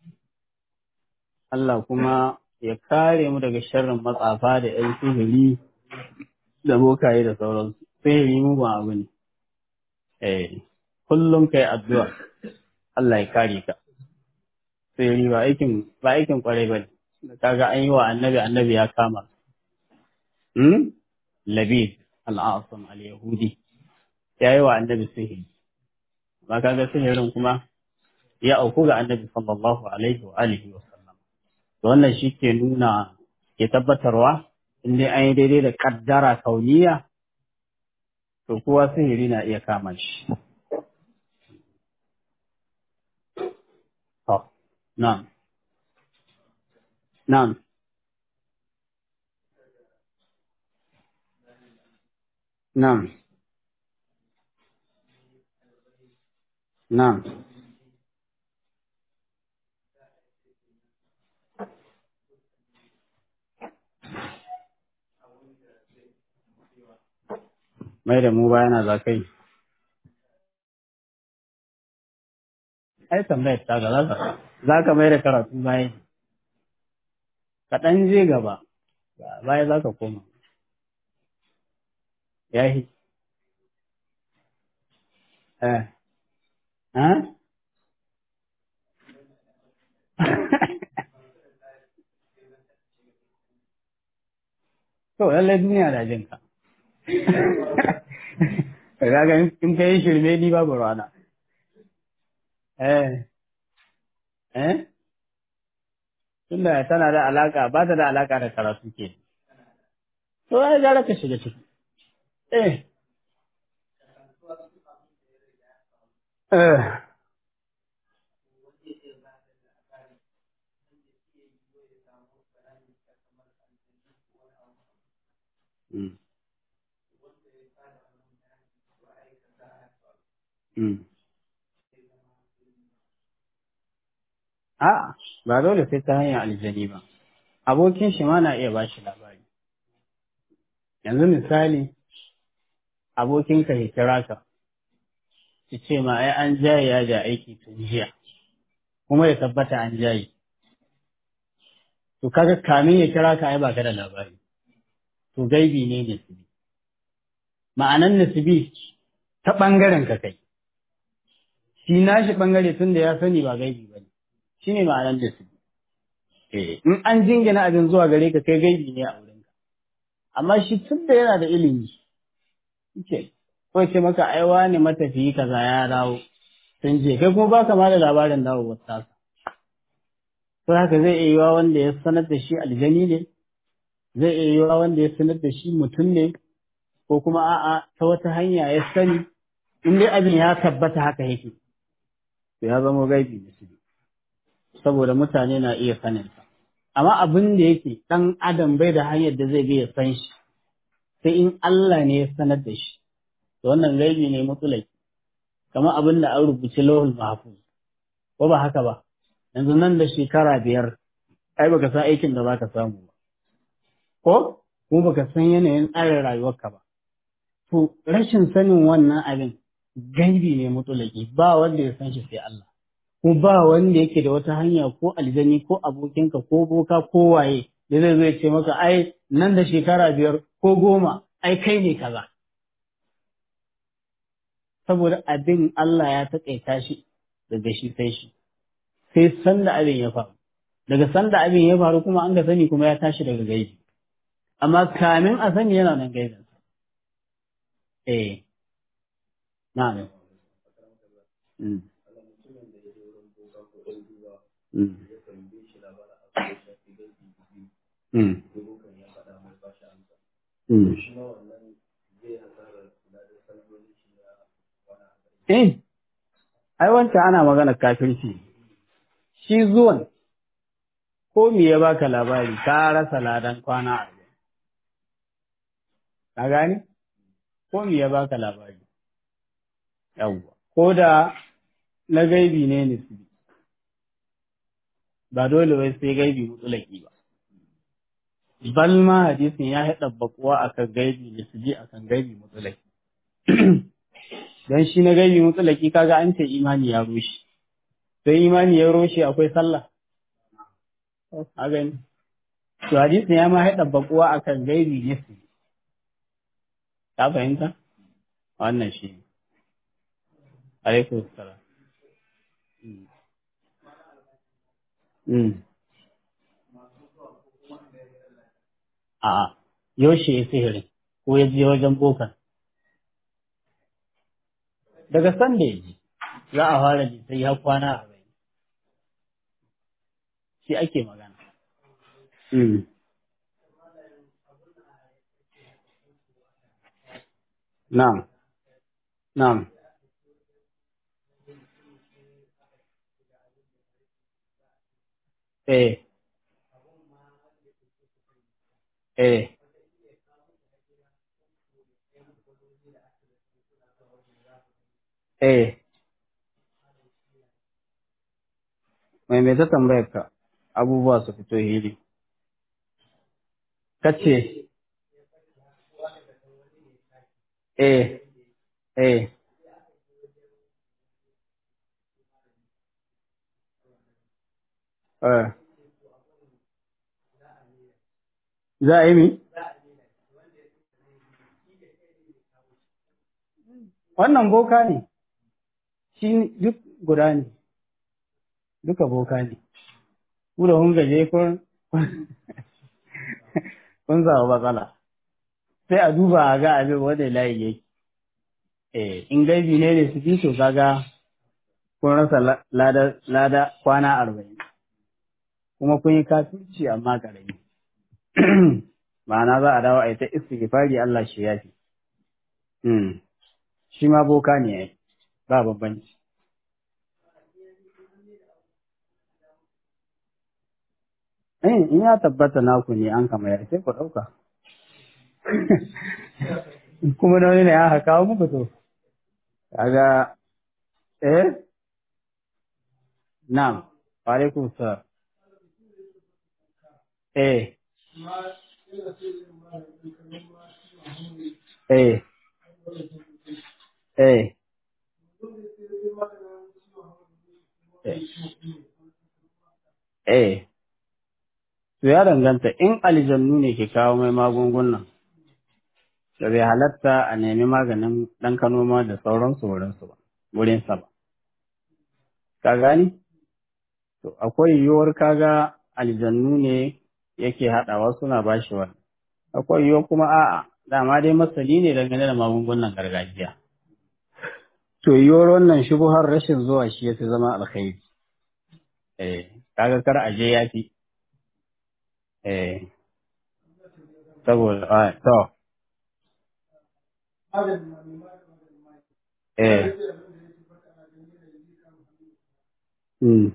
Allah kuma ya kare mu daga sharrin matsafa da ‘yan sihiri da bokaye da sauransu. Sihiri mu ba abu ne. Eh, kullum kai addu'a Allah ya kare ka. Sihiri ba aikin ba aikin kwarai ba ne. Da kaga an yi wa annabi annabi ya kama. Hmm? Labid al'asam al-Yahudi ya yi wa annabi sihiri. Ba kaga sihirin kuma ya auku ga annabi sallallahu alaihi wa alihi wa sallam. wannan shi ke nuna ke tabbatarwa in dai an yi daidai da kaddara kauniya to kowa sihiri na iya kama shi. To, nan, nan, nan, nan. mai da mu bayana za ka yi. Ai, tambayar ta ga za ka mai da karatu bayan. Ka ɗan je gaba, baya za ka koma. Ya yi. Eh. Ha? To, lallai duniya da jinka. Kaga in ka yi shirme ni babu rana. Eh, eh? Tunda tana da alaka, ba ta da alaka da karatu ke. To, ya gara ka shiga ciki. Eh. Eh. Mm. Mm. A'a, ba dole sai ta hanyar aljani ba. Abokin shi ma na iya ba shi labari. Yanzu misali, abokinka ya kira ka, ya ce ma ai an jaye ya da aiki tun jiya, kuma ya tabbata an jaye. To kaga kamin ya kira ka ai ba ka da labari. To gaibi ne nasibi. Ma'anan nasibi ta ɓangaren ka kai. Shi nashi ɓangare tun da ya sani ba gaibi ba ne. Shi ne ma'anan nasibi. Eh, in an jingina abin zuwa gare ka kai gaibi ne a wurinka. Amma shi tun da yana da ilimi, ke, ko ce maka aiwa ne matafiyi kaza ya dawo, sun je, kai kuma baka ma da labarin dawowar tasa. To haka zai iya yiwa wanda ya sanar da shi aljani ne, zai iya yiwa wanda ya sanar da shi mutum ne, ko kuma a'a ta wata hanya ya sani, in dai abin ya tabbata haka yake, to ya zama gaibi da shi. Saboda mutane na iya saninsa. Amma abin da yake ɗan adam bai da hanyar da zai bi ya san shi, sai in Allah ne ya sanar da shi to wannan gaibi ne mutulaki kamar abin da an rubuci lahul mahfuz ko ba haka ba yanzu nan da shekara biyar ai baka san aikin da zaka samu ba ko kuma baka san yanayin tsarin rayuwarka ba to rashin sanin wannan abin gaibi ne mutulaki ba wanda ya san shi sai Allah ko ba wanda yake da wata hanya ko aljani ko abokinka ko boka ko waye da zai zai ce maka ai nan da shekara biyar ko goma ai kai ne kaza saboda abin Allah ya taƙaita shi daga shi sai shi sai sanda abin ya faru daga sanda abin ya faru kuma an ga sani kuma ya tashi daga gaibi amma kamin a sani yana nan gaibin eh na'am mm. Mm. Mm. Mm. Eh, ai wancan ana magana kafirci. Shi zuwan, ko me ya baka labari, ka rasa ladan kwana arba'in. Ka gani? Ko me ya baka labari. Yawwa. Ko da na gaibi ne nisbi. Ba dole wai sai gaibi mutulaki ba. Bal ma hadisin ya haɗa bakuwa akan gaibi nisbi akan gaibi mutulaki. dan shi na gaibi mutsalaki kaga an ce imani ya rushe sai imani ya rushe akwai sallah a gani to hadisi ya ma haɗa bakuwa akan gaibi ne su ka fahimta wannan shi ne alaikum salam a yaushe ya sihirin ko ya je wajen bokan daga sanda ya ji za a fara ji sai ya kwana a bai shi ake magana na'am na'am eh eh eh mai mai ta tambayar ka abubuwa su fito hili kace eh eh eh za a yi mi wannan boka ne shi duk guda ne duka boka ne ku da kun gaje kun kun samu matsala sai a duba a ga abin wanda layi yake eh in gaibi ne ne su to kaga kun rasa lada lada kwana arba'in kuma kun yi kafirci amma karami ma'ana za a dawo a yi ta istighfari Allah shi yafi shi ma boka ne ya ba bambanci Eh, in ya tabbata naku ne an kama ya sai ku ɗauka. Kuma da wani ne aka kawo muku to. Kaga, eh? Na'am, wa alaikum salam. Eh. Eh. Eh. Eh. To ya danganta in aljannu ne ke kawo mai magungunan, da bai halatta a nemi maganin ɗan kanoma da sauransu wurinsu ba, wurinsa ba. Ka gani? To akwai yiwuwar kaga aljannu ne yake haɗawa suna ba shi wani. Akwai yiwuwar kuma a'a, dama dai masali ne dangane da magungunan gargajiya. To yiwuwar wannan shubuhar rashin zuwa shi ya fi zama alkhairi. Eh, kaga kar aje ya fi. Eh, saboda, ah, to, eh, mm,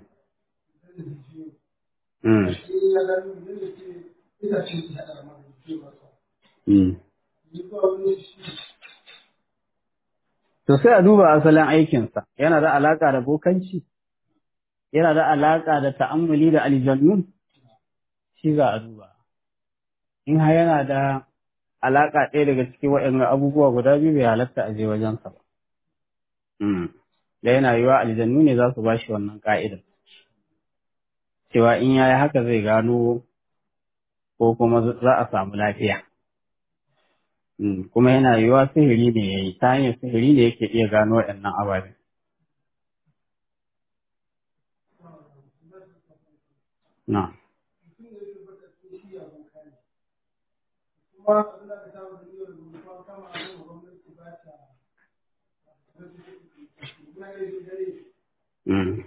mm, mm, To sai a duba asalin aikinsa, yana da alaƙa da bokanci, yana da alaƙa da ta'ammuli da aljannu, shi za a duba. In har yana da alaƙa ɗaya daga cikin waɗannan abubuwa guda biyu bai halatta a je wajensa ba. Da yana yiwa aljannu ne za su ba shi wannan ƙa'idar. Cewa in ya yi haka zai gano ko kuma za a samu lafiya. Kuma yana yiwa sihiri ne ya yi, ta hanyar sihiri ne yake iya gano waɗannan ababen. Na. Mm.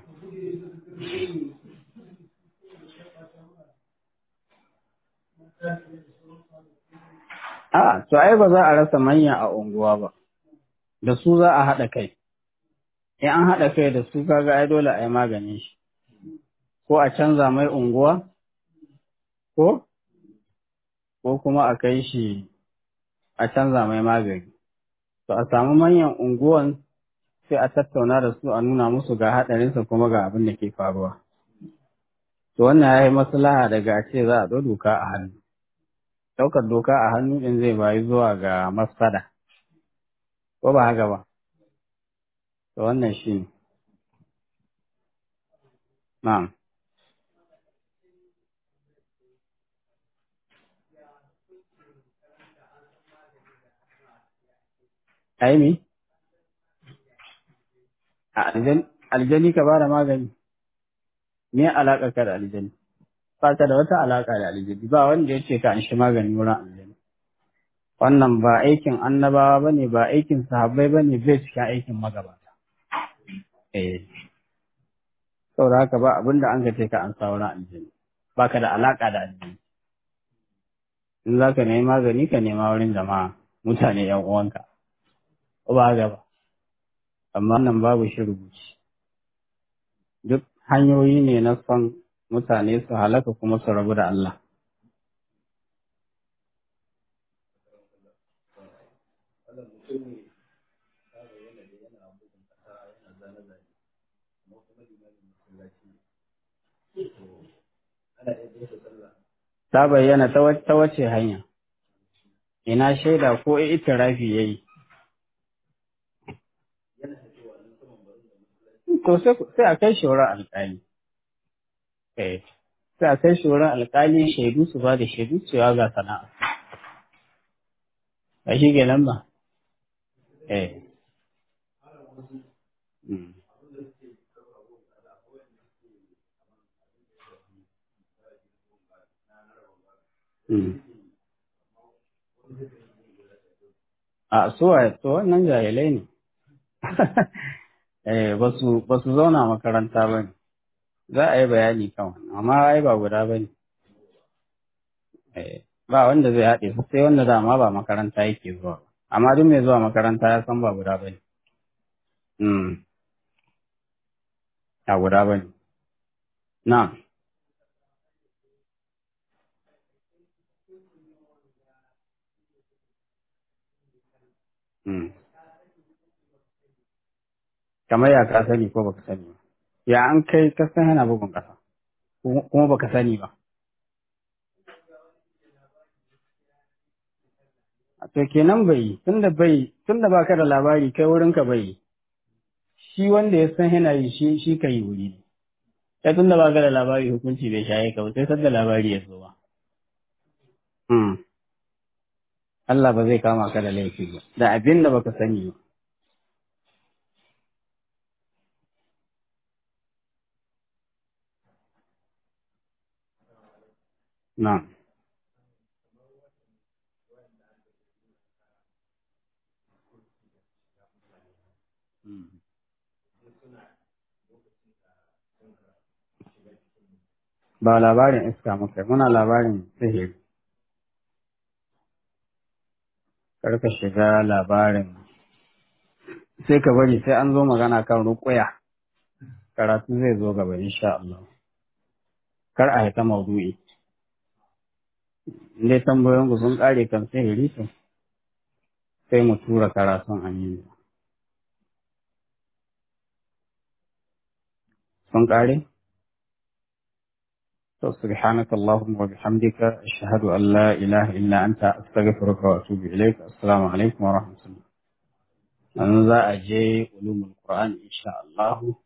A, to ai ba za a rasa manya a unguwa ba, da su za a haɗa kai, in an haɗa kai da su kaga ai dole a yi maganin shi, ko a canza mai unguwa, ko? Ko kuma a kai shi a canza mai magani. To a samu manyan unguwan sai a tattauna da su a nuna musu ga haɗarinsa kuma ga abin da ke faruwa. To wannan ya yi maslaha daga a ce za a ɗau doka a hannu. Ɗaukar doka a hannu ɗin zai bayi zuwa ga masfada. Ko ba haka ba? To wannan shi ne. Na'am. Aimi? Aljani ka ba da magani? Me alaƙa ka da aljani? Ba ka da wata alaƙa da aljani, ba wanda ya ce ka an shi magani wurin aljani. Wannan ba aikin annabawa ba ne, ba aikin sahabbai ba ne, bai cikin aikin magabata. Eh. Saboda haka ba abin da an ka ce ka an sa wurin aljani, ba ka da alaƙa da aljani. In za ka nemi magani ka nema wurin jama'a, mutane ‘yan uwanka. Ko ba haka ba? Amma nan babu shi rubuci. Duk hanyoyi ne na son mutane su halaka kuma su rabu da Allah. Ta bayyana ta wace hanya, ina shaida ko itirafi ya yi. To sai a kai shi wurin alƙali. Eh, sai a kai shi wurin alƙali shaidu su ba da shaidu cewa ga sana'a. Ba shi ke nan ba? Eh. A suwa to wannan jahilai ne. Eh, ba su zauna makaranta ba ne. Za a yi bayani kan amma ai ba guda ba ne. Ba wanda zai haɗe su sai wanda dama ba makaranta yake zuwa. Amma duk mai zuwa makaranta ya san ba guda ba ne. A guda ba ne. Na. Kamar ya ka sani ko baka sani ba. Ya an kai ka san yana bugun ƙasa. Kuma baka sani ba. To kenan bai yi, tunda bai, tunda baka da labari kai wurinka bai yi. Shi wanda ya san yana yi shi shi ka yi wuri ne. Kai tunda baka da labari hukunci bai shaye ka ba sai sadda labari ya zo ba. Allah ba zai kama ka da laifi ba, da abin da baka sani ba. Na. Ba labarin iska muka muna labarin sihiri. Karka shiga labarin sai ka bari sai an zo magana kan ruƙuya. Karatu zai zo gaba insha Allah. Kar a haita maudu'i. Indai tambayoyin ku sun ƙare kan sihiri to sai mu tura karatun aminu sun ƙare? to subhanaka allahumma wa bihamdika ashhadu an la ilaha illa anta astaghfiruka wa atubu ilaik assalamu alaikum wa rahmatullah an za a je ulumul qur'an insha Allah